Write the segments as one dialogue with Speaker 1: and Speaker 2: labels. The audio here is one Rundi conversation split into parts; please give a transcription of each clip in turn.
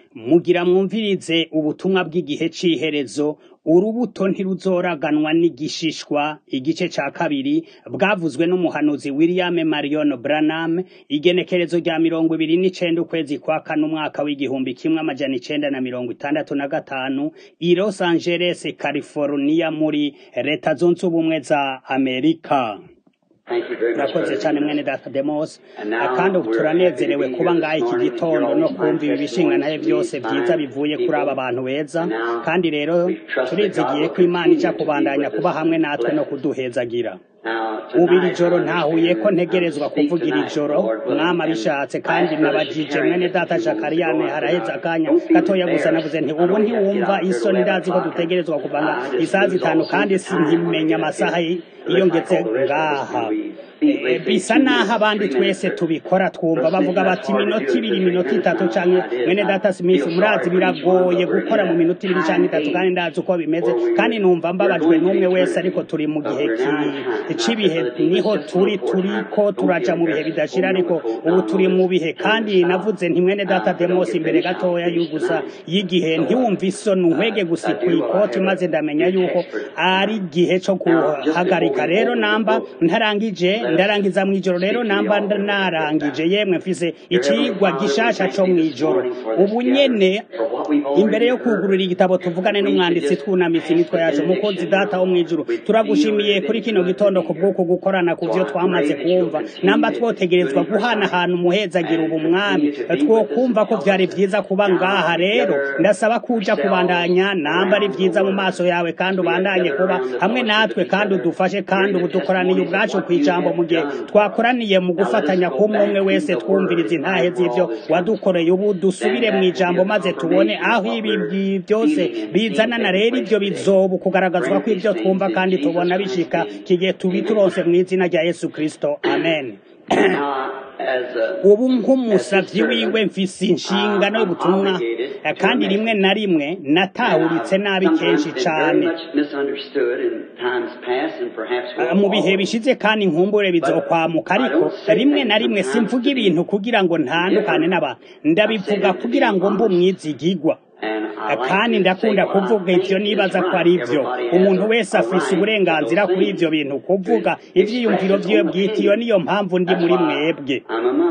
Speaker 1: mugira mwumvirize ubutumwa bw'igihe c'iherezo urubuto ntiruzoraganwa n'igishishwa igice ca kabiri bwavuzwe n'umuhanuzi William Marion Branham igenekerezo rya mirongo ibiri n'icenda ukwezi kwa kane umwaka w'igihumbi kimwe amajana icenda na mirongo itandatu na gatanu i Los Angeles California muri leta zunze ubumwe za Amerika urakoze cyane mwene data demos kandi ubu turanezerewe kuba ngaha iki gitondo no kumva ibi bishinga naye byose byiza bivuye kuri aba bantu beza kandi rero turizigiye ko imana ija kubandanya kuba hamwe natwe no kuduhezagira ubu iri joro ntahuye ko ntegerezwa kuvuga iri joro mwama bishatse kandi nabajije mwene data jakariyane haraheze akanya gatoya gusa navuze nti ubu ntiwumva isoni ndazi ko dutegerezwa kuvanga isaha zitanu kandi sinkimenya amasaha iyo ngeze ngaha bisa naho abandi twese tubikora twumva bavuga bati iminota ibiri iminota itatu canke mwene data smith murazi biragoye gukora mu minota ibiri canke itatu kandi ndazi uko bimeze kandi numva mbabajwe n'umwe wese ariko turi mu gihe c'ibihe niho turi turiko turaja mu bihe bidashira ariko ubu turi mu bihe kandi navuze nti mwene data demos imbere gatoya y'ugusa y'igihe ntiwumva isoni nkwege gusa kw'ikoti maze ndamenya yuko ari igihe co guhagarika rero namba ntarangije ndarangiza mw'ijoro rero namba narangije yemwe mfise icigwa gishasha co mw'ijoro ubu nyene imbere yo kugurura igitabo tuvugane n'umwanditsi twunamitse imitwe yacu mukozi data wo mw'ijuru turagushimiye kuri kino gitondo ku bw'uko gukorana ku vyo twamaze kumva namba twotegerezwa guhanahana umuhezagira ubu mwami twokumva ko vyari vyiza kuba ngaha rero ndasaba kuja kubandanya namba ari vyiza mu maso yawe kandi ubandanye kuba hamwe natwe kandi udufashe kandi ubu dukoraniye ubwacu kw'ijambo mu gihe twakoraniye mu gufatanya kumwe umwe wese twumviriza intahe z'ivyo wadukoreye ubu dusubire mu ijambo maze tubone aho ibi byose bizanana rero ivyo bizoba kugaragazwa ko ivyo twumva kandi tubona bishika kigihe tubituronse mu izina rya yesu kristo amen ubu nk'umusavyi wiwe mfise inshingano y'ubutumwa kandi rimwe na rimwe natahuritse nabi kenshi cane mu bihe bishize kandi nkumbure bizokwamuka ariko rimwe na rimwe simvuga ibintu kugira ngo ntandukane n'abantu ndabivuga kugira ngo mbe umwizigigwa kandi ndakunda kuvuga ivyo nibaza ko ari vyo umuntu wese afise uburenganzira kuri ivyo bintu kuvuga ivyiyumviro vyiwe bwite iyo niyo mpamvu ndi muri mwebwe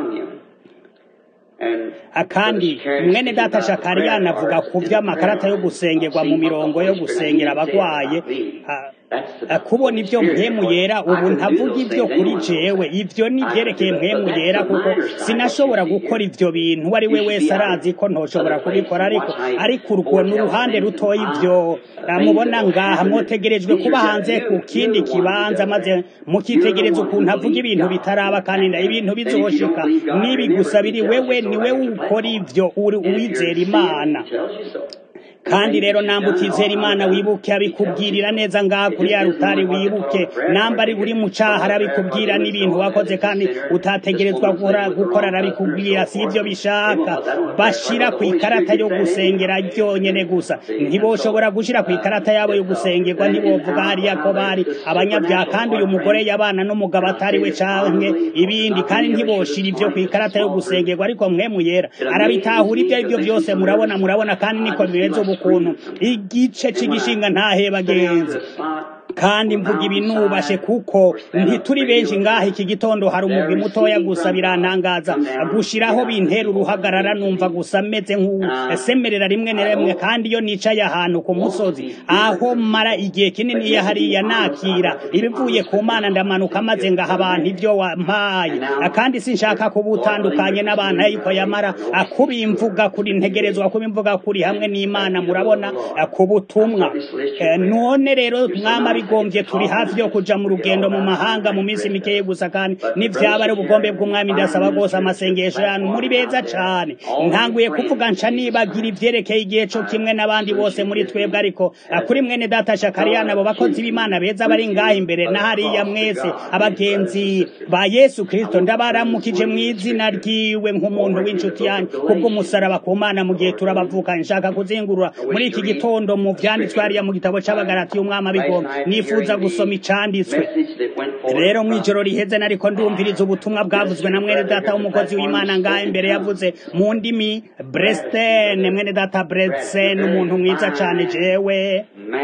Speaker 1: kandi mwene data shakariyani avuga ku vy'amakarata yo gusengerwa mu mirongo yo gusengera abagwaye kubona ivyo mpemu yera ubu ntavuga ivyo kuri jewe ivyo ni vyerekeye mpemu yera kuko sinashobora gukora ivyo bintu uwo ari we wese arazi ko ntoshobora kubikora ariko ariko urwo ni uruhande rutoya ivyo mubona ngaha mwotegerejwe kuba hanze ku kindi kibanza maze mukitegereza ukuntu avuga ibintu bitaraba kandi ibintu bizoshika nibi gusa biri wewe niwe ukora ivyo uwizera imana kandi rero namba utizera imana wibuke abikubwirira neza ngaha kuri ya rutari wibuke namba ari uri mu caha arabikubwira n'ibintu wakoze kandi utategerezwa gukora arabikubwira si ivyo bishaka bashira ku ikarata yo gusengera ryonyene gusa ntiboshobora gushira ku ikarata yabo yo gusengerwa ntibovuga hariya ko bari abanyabyaha kandi uyu mugore yabana n'umugabo atari we canke ibindi kandi ntiboshira ivyo ku ikarata yo gusengerwa ariko mwemu yera arabitahura ivyo arivyo vyose murabona murabona kandi niko bimeze ubu ukuntu igice cy'igishinga ntahe bagenzi kandi mvuga ibinubashe kuko ntituri benshi ngaha iki gitondo hari umugwi mutoya gusa birantangaza gushiraho bintera uruhagarara numva gusa meze nk'usemerera rimwe na rimwe kandi iyo nicaye ahantu ku musozi aho mara igihe kinini iyo hariya nakira ibivuye ku mana ndamanuka maze ngaha abantu ibyo wampaye kandi sinshaka kuba utandukanye n'abantu ariko yamara kubimvuga kuri ntegerezwa kubimvuga kuri hamwe n'imana murabona ku butumwa none rero mwama bigombye turi hafi yo kuja mu rugendo mu mahanga mu minsi mikeye gusa kandi n'ivyaba ari ubugombe bw'umwami ndasaba rwose amasengesho yanyu muri beza cane ntanguye kuvuga nca nibagira ivyerekeye igihe co kimwe n'abandi bose muri twebwe ariko kuri mwene data shakariyani abo bakozi b'imana beza bari ngaha imbere na hariya mwese abagenzi ba yesu kristo ndabaramukije mu izina ryiwe nk'umuntu w'inshuti yanyu kubw'umusaraba ku mana mu gihe turabavuka nshaka kuzingurura muri iki gitondo mu vyanditswe hariya mu gitabo c'abagarati y'umwami abigomba nifuza gusoma icanditswe rero mw'ijoro riheze nariko ndumviriza ubutumwa bwavuzwe na mwene data w'umukozi w'imana ngaha imbere yavuze mu ndimi brestene mwene data bresen umuntu mwiza cane jewe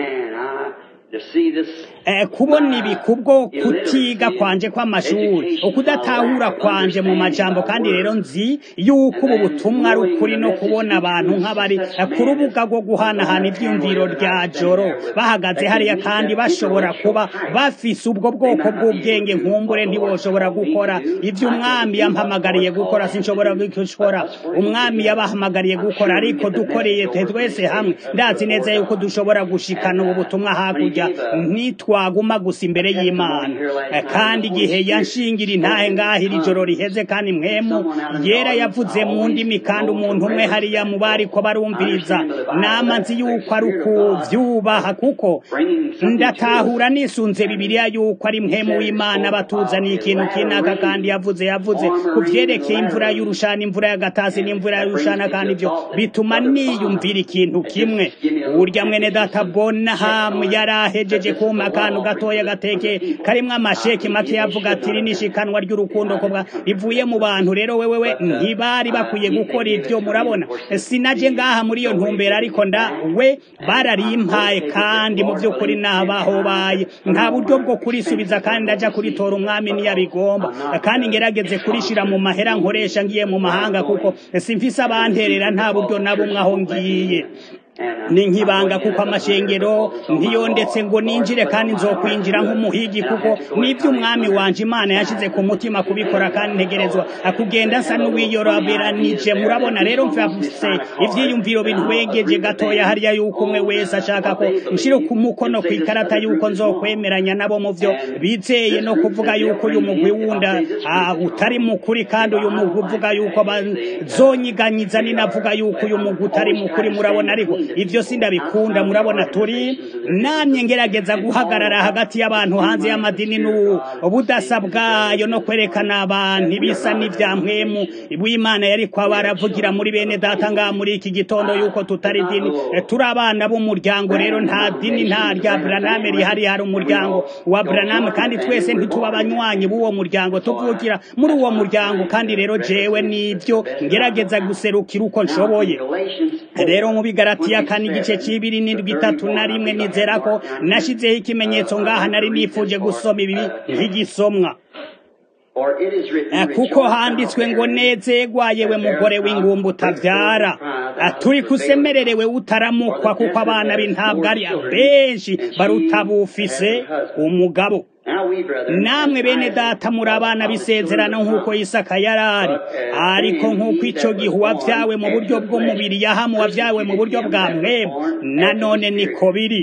Speaker 1: kubona ibi kubwo kutiga kwanje kw'amashuri ukudatahura kwanje mu majambo kandi rero nzi yuko ubu butumwa ari ukuri no kubona abantu nk'abari ku rubuga rwo guhanahana ivyumviro rya joro bahagaze hariya kandi bashobora kuba bafise ubwo bwoko bw'ubwenge nkumbure ntiboshobora gukora ivyo umwami yampamagariye gukora sinshobora gukora umwami yabahamagariye gukora ariko dukoreye twese hamwe ndazi neza yuko dushobora gushikana ubu butumwa hakurya ntitwaguma gusa imbere y'imana kandi igihe yanshingira intahe ngaho iri joro riheze kandi mwemu yera yavuze mu ndimi kandi umuntu umwe hariya mu bari ko barumviriza nama nzi yuko ari ukuvyubaha kuko ndatahura nisunze bibiliya yuko ari mwemu w'imana batuzaniye ikintu kinaka kandi yavuze yavuze ku vyerekeye imvura y'urushana imvura y'agatasi n'imvura y'urushana kandi ivyo bituma niyumvira ikintu kimwe urya mwene data bonahamu yarahejeje kuma akantu gatoya gateke karimwo amasheki make yavuga ati iri nishikanwa ry'urukundo kobwa rivuye mu bantu rero wewewe ntibari bakwiye gukora ivyo murabona sinaje ngaha muri iyo ntumbero ariko nda we bararimpaye kandi mu vy'ukuri nabahobaye nta buryo bwo kurisubiza kandi ndaja kuritora umwami niyabigomba kandi ngerageze kurishira mu mahera nkoresha ngiye mu mahanga kuko simfise abanterera nta buryo na bumwe aho ngiye ni nkibanga kuko amashengero ntiyondetse ngo ninjire kandi nzokwinjira nk'umuhigi kuko nibyo umwami wanje imana yashize ku mutima kubikora kandi ntegerezwa akugenda asa n'uwiyoroberanije murabona rero mfise ivyiyumviro bintwegeje gatoya hariya yuko umwe wese ashaka ko nshire ku mukono ku ikarata yuko nzokwemeranya nabo mu vyo bizeye no kuvuga yuko uyu mugwi wunda utari mukuri kandi uyu mugwi uvuga yuko bazonyiganyiza ninavuga yuko uyu mugwi utari mukuri murabona ariko ivyo sindabikunda murabona turi namye ngerageza guhagarara hagati y'abantu hanze y'amadini n'ubudasa bwayo no kwerekana abantu ibisa n'ivya mpwemu bw'imana yariko baravugira muri bene data ngaha muri iki gitondo yuko tutari dini turi abana b'umuryango rero nta dini nta rya braname rihari hari umuryango wa braname kandi twese ntituba abanywanyi b'uwo muryango tuvukira muri uwo muryango kandi rero jewe nivyo ngerageza guserukira uko nshoboye rero mu bigaratiya kane igice c'ibiri n'indwi itatu na rimwe nizera ko nashizeho ikimenyetso ngaha nari nifuje gusoma ibi nk'igisomwa kuko handitswe ngo nezerwa yewe mugore w'ingumba utavyara turi kusemererewe utaramukwa kuko abana b'intabwo ari benshi barutabufise umugabo namwe bene data muri abana b'isezerano nk'uko isaka yarari ariko nk'uko ico gihe uwavyawe mu buryo bw'umubiri yahamu wavyawe mu buryo bwa mwemu nanone niko biri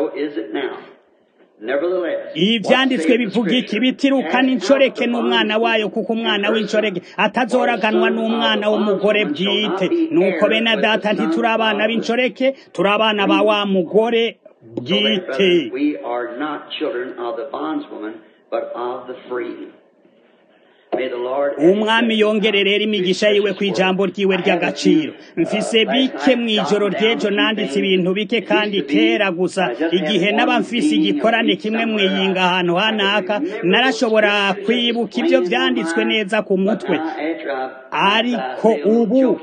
Speaker 1: ivyanditswe bivuga iki bitirukana incoreke n'umwana wayo kuko umwana w'incoreke atazoraganwa n'umwana w'umugore bwite nuko bene data ntituri abana b'incoreke turi abana ba wa mugore bwite umwami yongere rero imigisha yiwe ku ijambo ryiwe ry'agaciro mfise bike mu ijoro ry'ejo nanditse ibintu bike kandi kera gusa igihe n'aba mfise igikorane kimwe mwiyinga ahantu hanaka narashobora kwibuka ibyo vyanditswe neza ku mutwe ariko ubu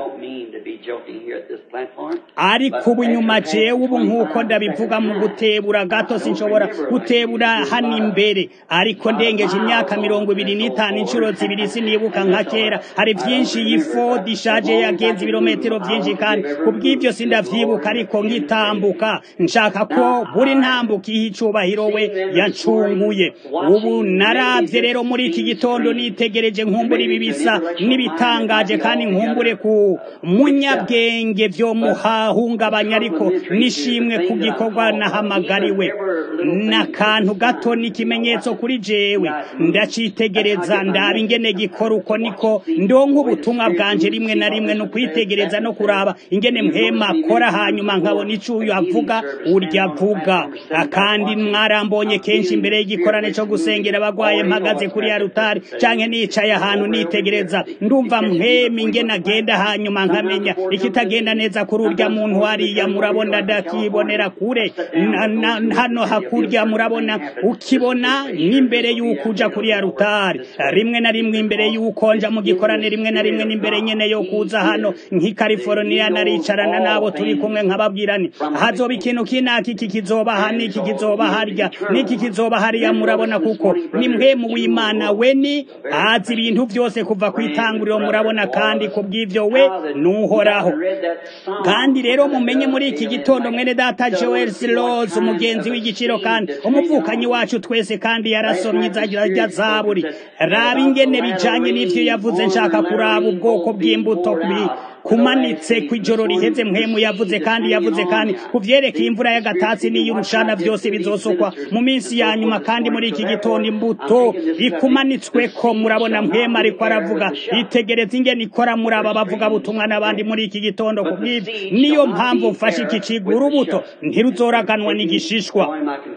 Speaker 1: ariko ubu nyuma jewe ubu nk'uko ndabivuga mu gutebura gato sinshobora gutebura hano imbere ariko ndengeje imyaka mirongo ibiri n'itanu inshuro zibiri sinibuka nka kera hari vyinshi yifodi ishaje yagenze ibirometero vyinshi kandi kubw'ivyo sindavyibuka ariko ngitambuka nshaka ko buri ntambuka ihe icubahiro we yancunguye ubu naravye rero muri iki gitondo nitegereje nkumbura ibi bisa n'ibitangaje kandi nkumbure ku munyabwenge vyo muhahungabanya ariko nishimwe ku gikorwa nahamagariwe n'akantu gato n'ikimenyetso kuri jewe ndacitegereza reka ndaba ingene gikora uko niko ndonka ubutumwa bwanje rimwe na rimwe ni ukwitegereza no kuraba ingene mpema akora hanyuma nkabona ico uyu avuga urya avuga kandi mwarambonye kenshi imbere y'igikorane co gusengera abagwaye mpagaze kuri ya rutari canke nicaye ahantu nitegereza ndumva mpema ingene agenda hanyuma nkamenya ikitagenda neza kuri urya muntu hariya murabona ndakibonera kure hano hakurya murabona ukibona n'imbere y'uko uja kuri ya rutari rimwe na rimwe imbere y'uko nja mu gikorane rimwe na rimwe n'imbere nyene yo kuza hano nk'i California naricarana nabo turi kumwe nkababwirani hazoba ikintu kinaki iki kizoba aha n'iki kizoba harya n'iki kizoba hariya murabona kuko ni mwemu w'Imana we ni azi ibintu byose kuva ku itanguriro murabona kandi kubw'ivyo we nuhoraho kandi rero mumenye muri iki gitondo mwene data Joel Silos umugenzi w'igiciro kandi umuvukanyi wacu twese kandi yarasomye izajya zaburi raba ingene bijanye n'ivyo yavuze nshaka kuraba ubwoko bw'imbuto kumanitse ku ijoro riheze mpemu yavuze kandi yavuze kandi kuvyerekeye imvura y'agatatsi n'iy'urushana byose bizosokwa mu minsi ya nyuma kandi muri iki gitondo imbuto ikumanitsweko murabona mpemu ariko aravuga itegereza ingene ikora muri aba bavuga butumwa n'abandi muri iki gitondo ku bw'ivyo niyo mpamvu mfashe iki cigwa urubuto ntiruzoraganwa n'igishishwa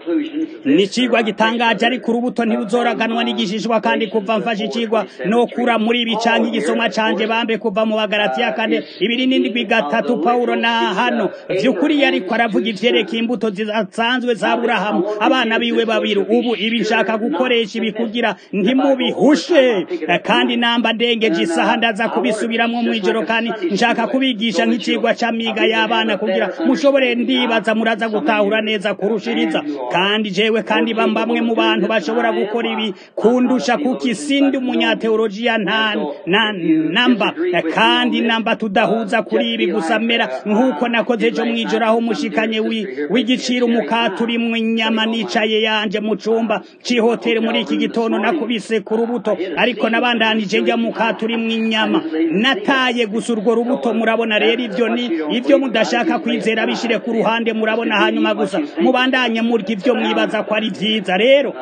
Speaker 1: ni icigwa gitangaje ariko urubuto ntiruzoraganwa n'igishishwa kandi kuva mfashe icigwa nokura muri ibi canke igisomwa canje bambe kuva mu bagaratiya kane ibiri n'indwi gatatu pawulo na hano vy'ukuri yariko aravuga ivyerekeye imbuto zisanzwe za burahamu abana biwe babiri ubu ibi nshaka gukoresha ibi kugira ntimubihushe kandi namba ndengeje isaha ndaza kubisubiramwo mw'ijoro kandi nshaka kubigisha nk'icigwa c'amiga y'abana kugira mushobore ndibaza muraza gutahura neza kurushiriza kandi jewe kandi bambamwe mu bantu bashobora gukora ibi kundusha kuko isindi umunyateolojiya nta na namba kandi namba tudahuza kuri ibi gusa mera nk'uko nakoze ejo mw'ijoro aho mushikanye w'igiciro umukati urimwo inyama nicaye yanje mu cumba c'ihoteli muri iki gitondo nakubise ku rubuto ariko nabandanije njya mukati urimwo inyama nataye gusa urwo rubuto murabona rero ivyo ni ivyo mudashaka kwizera bishire ku ruhande murabona hanyuma gusa mubandanye murya ivyo mwibaza ko ari vyiza rero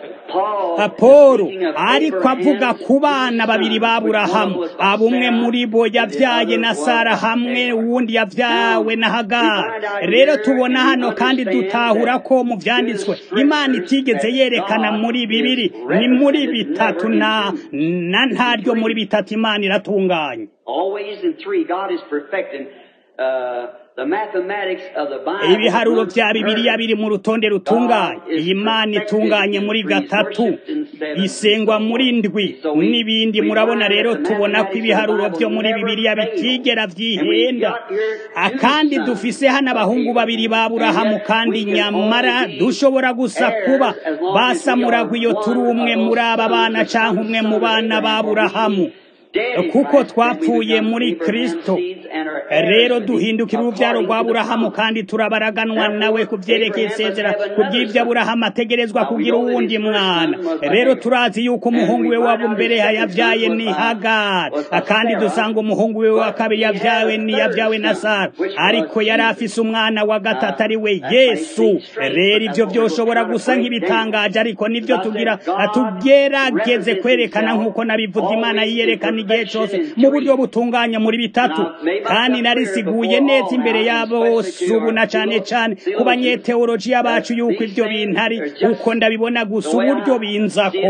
Speaker 1: Apolo ariko avuga ku bana babiri ba Aburahamu abumwe muri bo yavyaye na Sara hamwe uwundi yavyawe na Hagari rero tubona hano kandi dutahura ko mu vyanditswe Imana itigeze yerekana muri bibiri ni muri bitatu na na ntaryo muri bitatu Imana iratunganye
Speaker 2: Always in three, God is perfecting uh, the mathematics of the Bible.
Speaker 1: ibiharuro vya bibiliya biri mu rutonde rutunganye iyi mana itunganye muri gatatu isengwa muri ndwi n'ibindi murabona rero tubona ko ibiharuro vyo muri bibiliya bitigera vyihenda akandi dufise hano abahungu babiri ba Aburahamu kandi nyamara dushobora gusa kuba basamuragwa iyo turi umwe muri aba bana canke umwe mu bana ba Aburahamu kuko twapfuye muri Kristo rero duhindukira uruvyaro rwa Aburahamu kandi turabaraganwa nawe kuvyerekeye isezera kubw'ivyo Aburahamu ategerezwa kugira uwundi mwana rero turazi yuko umuhungu we wabo mbere yavyaye ni Hagari kandi dusanga umuhungu we wa kabiri yavyawe ni yavyawe na Sara ariko yari afise umwana wa gatatu ari we Yesu rero ivyo vyoshobora gusa nk'ibitangaje ariko nivyo tugira tugerageze kwerekana nk'uko nabivuze Imana yiyerekana igihe cyose mu buryo butunganye muri bitatu kandi narisiguye neza imbere yabo bose ubu na cane cane ku banyeteolojiya bacu yuko ivyo bintu ari uko ndabibona gusa uburyo binzako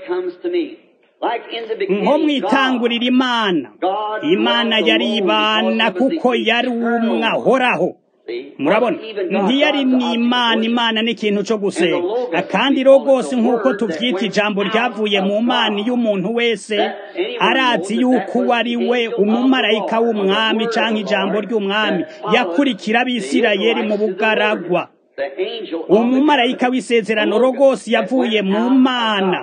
Speaker 1: nko mwitangurira imana imana yari ibana kuko yari umwe ahoraho murabona ntiyari n'imana imana n'ikintu cyo gusenga kandi rwose nk'uko tuvyita ijambo ryavuye mu mana y'umuntu wese arazi yuko uwo ari we umumarayika w'umwami canke ijambo ry'umwami yakurikira abisirayeli mu bugaragwa umumarayika w'isezerano rwose yavuye mu mana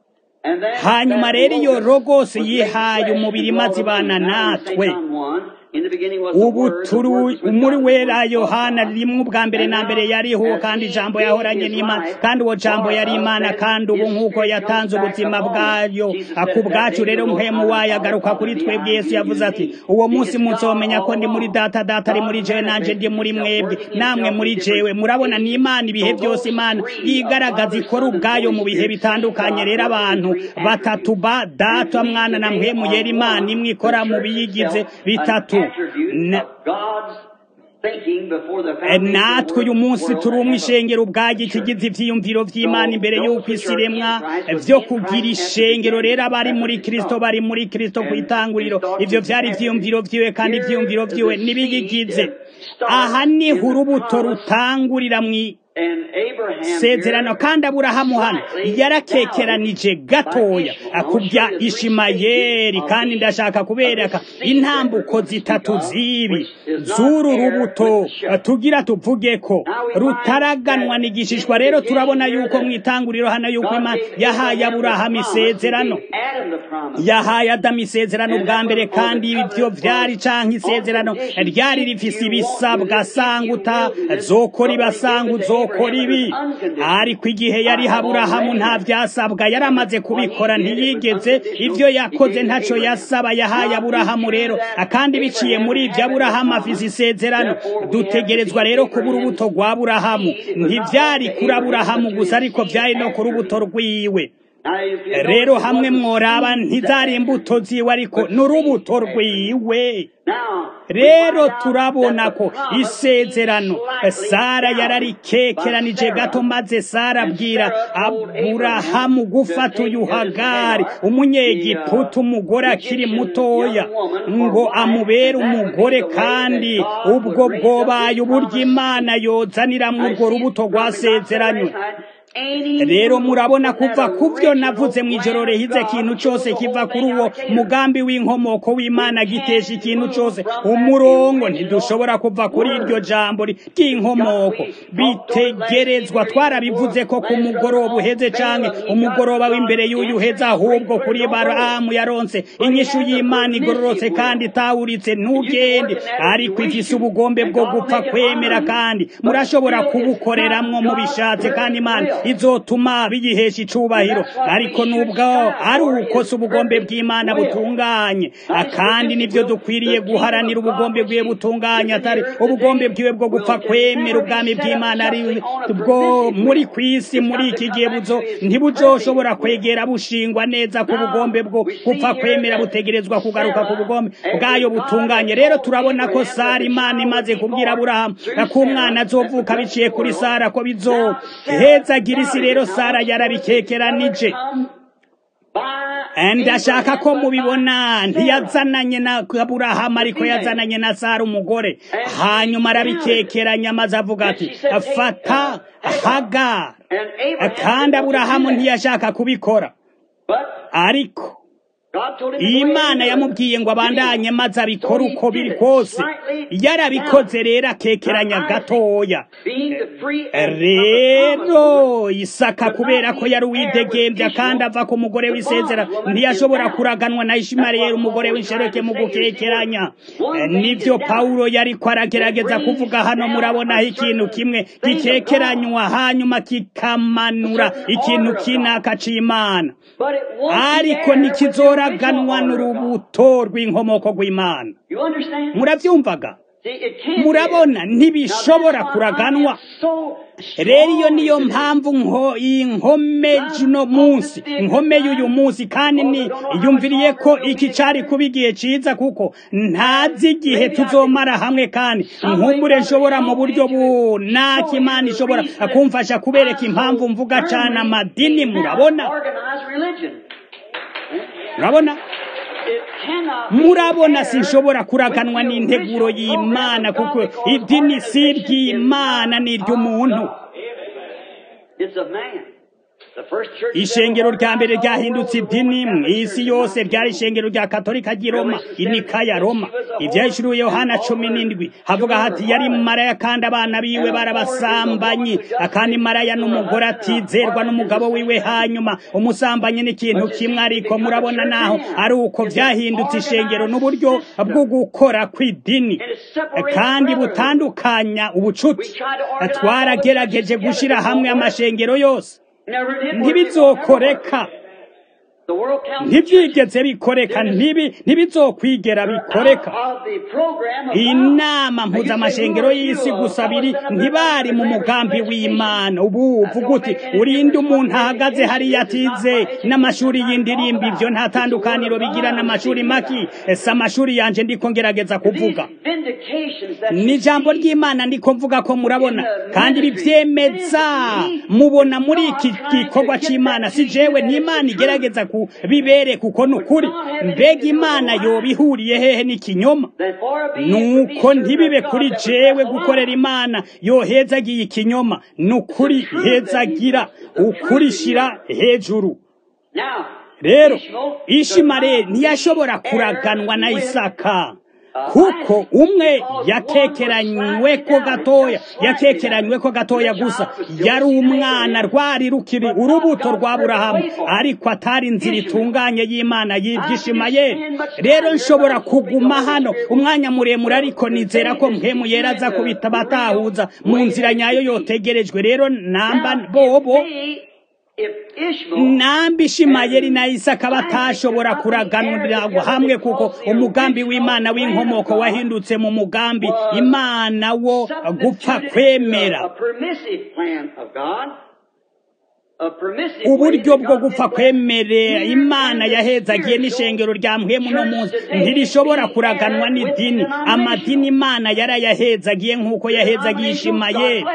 Speaker 1: hanyuma rero iyo rogose yihaye umubiri maze ibana natwe
Speaker 2: In the beginning was the
Speaker 1: ubu
Speaker 2: Word, the
Speaker 1: turi
Speaker 2: Word was with
Speaker 1: muri
Speaker 2: God,
Speaker 1: wera
Speaker 2: the Word was
Speaker 1: yohana
Speaker 2: God.
Speaker 1: rimwe ubwa mbere na mbere yariho kandi ijambo yahoranye n'imana kandi uwo jambo yari imana kandi ubu nk'uko yatanze ubuzima bwayo ku bwacu rero mpemu wayo agaruka kuri twebwe yesu yavuze ati uwo munsi muzomenya ko ndi muri data data ari muri jewe nanje ndi muri mwebwe namwe muri jewe murabona ni imana ibihe byose imana yigaragaza ikora ubwayo mu bihe bitandukanye rero abantu batatu ba data mwana na mpemu yera imana imwe ikora mu biyigize bitatu Na- Eh, natwe uyu munsi turi umwe ishengero ubwayo ikigize ivyiyumviro vy'imana imbere y'uko isi iremwa vyo kugira ishengero rero abari muri kristo bari muri kristo ku itanguriro ivyo vyari ivyiyumviro vyiwe kandi ivyiyumviro vyiwe nibiyigize aha niho urubuto rutangurira mwi sezerano kandi aburahamu hano yarakekeranije gatoya akubya ishimayeri kandi ndashaka kubereka intambuko zitatu zibi z'uru rubuto tugira tuvuge ko rutaraganwa n'igishishwa rero turabona yuko mu itanguriro hano yuko imana yahaye aburahamu isezerano yahaye adamu isezerano bwa mbere kandi ibyo vyari canke isezerano ryari rifise ibisabwa sanga utazokora ibasanga uzokora ibi ariko igihe yari haburahamu nta vyasabwa yari amaze kubikora ntiyigeze ivyo yakoze ntaco yasaba yahaye aburahamu rero kandi biciye muri ivyo aburahamu afise isezerano dutegerezwa rero kuba urubuto rwa aburahamu ntivyari kuri aburahamu gusa ariko vyari no ku rubuto rwiwe rero hamwe mworaba ntizari imbuto ziwe ariko n'urubuto rwiwe rero turabona ko isezerano sara yararikekeranije gato maze sara abwira aburahamu gufata uyu hagari umunyegiputa umugore akiri mutoya ngo amubere umugore kandi ubwo bwobaye uburyo imana yozaniramwo urwo rubuto rwasezeranywe rero murabona kuva kubyo navuze mu ijoro rihize ikintu cyose kiva kuri uwo mugambi w'inkomoko w'imana gitesha ikintu cyose umurongo ntidushobora kuva kuri iryo jambo ry'inkomoko bitegerezwa twarabivuze ko ku mugoroba uheze canke umugoroba w'imbere y'uyu uheze ahubwo kuri baramu yaronse inyishu y'imana igororotse kandi itawuritse ntugende ariko ifise ubugombe bwo gupfa kwemera kandi murashobora kubukoreramwo mubishatse kandi imana izotuma biyihesha icubahiro ariko nubwo ari ukosa ubugombe bw'imana butunganye kandi nibyo dukwiriye guharanira ubugombe bwiwe butunganye atari ubugombe bwiwe bwo gupfa kwemera ubwami bw'imana ari bwo muri kwisi muri iki gihe buzo ntibuzoshobora kwegera bushingwa neza ku bugombe bwo gupfa kwemera butegerezwa kugaruka ku bugombe bwayo butunganye rero turabona ko sara imana imaze kubwira aburahamu ko umwana azovuka biciye kuri sara ko bizohezagira isi rero sara yarabikekeranije ndashaka ko mubibona ntiyazananye na aburahamu ariko yazananye na sara umugore hanyuma arabikekeranya maze avuga ati fata hagara kandi aburahamu ntiyashaka kubikora ariko imana yamubwiye ngo abandanye maze abikore uko biri kose yarabikoze rero akekeranya gatoya rero isaka kubera ko yari uwidegembya kandi ava ku mugore w'isezera ntiyashobora kuraganwa na ishimariyeli umugore w'inshoreke mu gukekeranya nibyo pawulo yari ko aragerageza kuvuga hano murabonaho ikintu kimwe gikekeranywa hanyuma kikamanura ikintu kinaka c'imana ariko ntikizoraganwa n'urubuto rw'inkomoko rw'imana murabyumvaga murabona ntibishobora kuraganwa rero iyo niyo mpamvu nko inkome juno munsi inkome y'uyu munsi kandi ni yumviriye ko iki cari kuba igihe ciza kuko ntazi igihe tuzomara hamwe kandi nkumbure nshobora mu buryo bunaka imana ishobora kumfasha kubereka impamvu mvuga cane amadini murabona murabona murabona sinshobora kuraganwa n'integuro y'imana kuko idini si iry'imana ni iry'umuntu
Speaker 2: The first church
Speaker 1: ishengero rya mbere ryahindutse idini mu isi yose ryari ishengero rya katolika ry'i roma inikaya roma ibyahishuriwe yohana cumi n'indwi havuga hati yari maraya kandi abana biwe barabasambanyi kandi maraya n'umugore atizerwa n'umugabo wiwe hanyuma umusambanyi n'ikintu kimwe ariko murabona naho ari uko byahindutse ishengero n'uburyo bwo gukora kw'idini kandi butandukanya ubucuti twaragerageje gushyira hamwe amashengero yose
Speaker 2: never did work.
Speaker 1: ntibizokoreka
Speaker 2: The World Council
Speaker 1: ntibyigeze bikoreka ntibi ntibizokwigera bikoreka
Speaker 2: of the program of God.
Speaker 1: inama mpuzamashengero y'isi gusa biri ntibari mu mugambi w'imana ubu uvuga uti urinde umuntu ahagaze hariya atize n'amashuri y'indirimbo ibyo nta tandukaniro bigira n'amashuri maki si amashuri yanje ndiko ngerageza kuvuga
Speaker 2: These vindications that
Speaker 1: ni ijambo ry'imana ndiko mvuga ko murabona kandi bibyemeza mubona muri iki gikorwa cy'imana si jewe n'imana igerageza kubibere kuko ni ukuri mbega imana yoba ihuriye hehe n'ikinyoma
Speaker 2: that for a being to be
Speaker 1: nuko
Speaker 2: served
Speaker 1: ntibibe
Speaker 2: of
Speaker 1: kuri
Speaker 2: God that
Speaker 1: jewe
Speaker 2: was
Speaker 1: gukorera imana yohezagiye ikinyoma ni ukuri hezagira ukuri shira hejuru
Speaker 2: Now,
Speaker 1: rero
Speaker 2: Ishmael
Speaker 1: ishimareli ntiyashobora kuraganwa na isaka kuko umwe yakekeranywe ko gatoya yakekeranywe ko gatoya gusa yari umwana rwari rukiri urubuto rwa burahamu ariko atari inzira itunganye y'imana y'ibyishimayeli rero nshobora kuguma hano umwanya muremure ariko nizera ko mpemu yera aza kubita batahuza mu nzira nyayo yotegerejwe rero namba bobo
Speaker 2: See, if Ishmael
Speaker 1: nambi ishimayeli na isaka batashobora kuraganurira hamwe kuko umugambi w'imana w'inkomoko wahindutse mu mugambi imana wo gupfa kwemera
Speaker 2: a permissive plan of God. A permissive
Speaker 1: uburyo
Speaker 2: way
Speaker 1: bwo
Speaker 2: that God
Speaker 1: gupfa
Speaker 2: did
Speaker 1: kwemerera
Speaker 2: plan.
Speaker 1: imana yahezagiye n'ishengero rya mpemu no munsi ntirishobora kuraganwa n'idini amadini imana yarayahezagiye nk'uko yahezagiye ishimayeli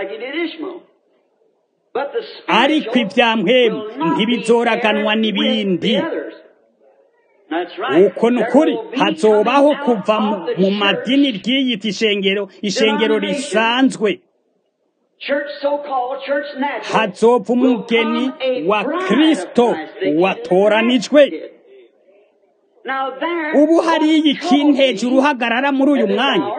Speaker 1: ariko ibya mpemu ntibizoraganwa n'ibindi uko ni ukuri hazobaho kuva mu- mu madini ry'iyita ishengero ishengero risanzwe hazopfa umugeni wa kristo watoranijwe ubu hariya ikintu hejuru uhagarara muri uyu mwanya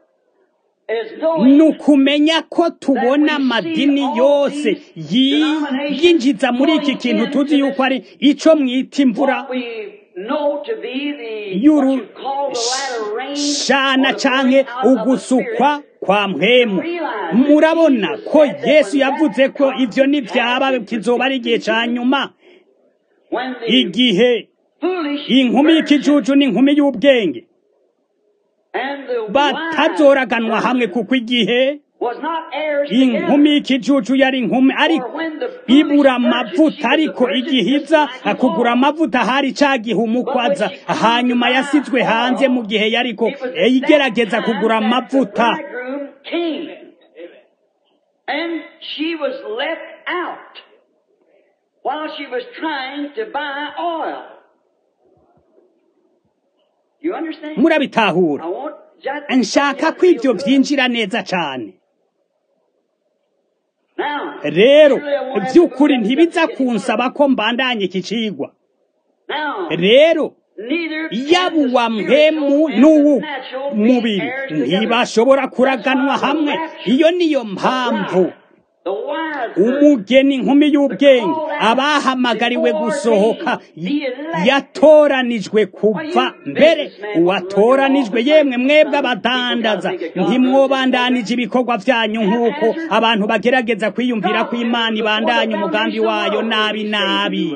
Speaker 1: ni ukumenya ko tubona amadini yose yi- yinjiza muri iki kintu tuzi yuko ari icyo mwita imvura y'urushana canke ugusukwa kwa mpemu murabona ko yesu yavuze ko ivyo nivyaba kizoba ari igihe ca nyuma igihe inkumi y'ikijuju n'inkumi y'ubwenge batazoraganwa hamwe kuko igihe inkumi y'ikijuju yari inkumi ariko ibura amavuta ariko igihe iza kugura amavuta hari ca gihe umukwaza hanyuma yasizwe hanze mu gihe yariko igerageza kugura amavuta
Speaker 2: And she was left out while she was trying to buy oil. You understand?
Speaker 1: murabitahura
Speaker 2: I want just
Speaker 1: nshaka ko ibyo byinjira neza cane
Speaker 2: Now,
Speaker 1: rero
Speaker 2: surely I won't have to
Speaker 1: by'ukuri
Speaker 2: go back
Speaker 1: ntibiza
Speaker 2: to
Speaker 1: kunsaba ko mbandanye iki cigwa
Speaker 2: Now,
Speaker 1: rero
Speaker 2: neither
Speaker 1: yaba
Speaker 2: can the
Speaker 1: uwa
Speaker 2: spiritual
Speaker 1: mpemu
Speaker 2: and
Speaker 1: n'uwu
Speaker 2: the natural be
Speaker 1: mubiri
Speaker 2: heirs together.
Speaker 1: ntibashobora kuraganwa
Speaker 2: That's why the
Speaker 1: hamwe
Speaker 2: rapture,
Speaker 1: iyo niyo mpamvu
Speaker 2: the wise virgin,
Speaker 1: umugeni inkumi y'ubwenge abahamagariwe gusohoka yatoranijwe kuva mbere uwatoranijwe yemwe mwebwe abadandaza ntimwobandanije ibikorwa byanyu nk'uko abantu bagerageza kwiyumvira ko imana ibandanya umugambi wayo nabi nabi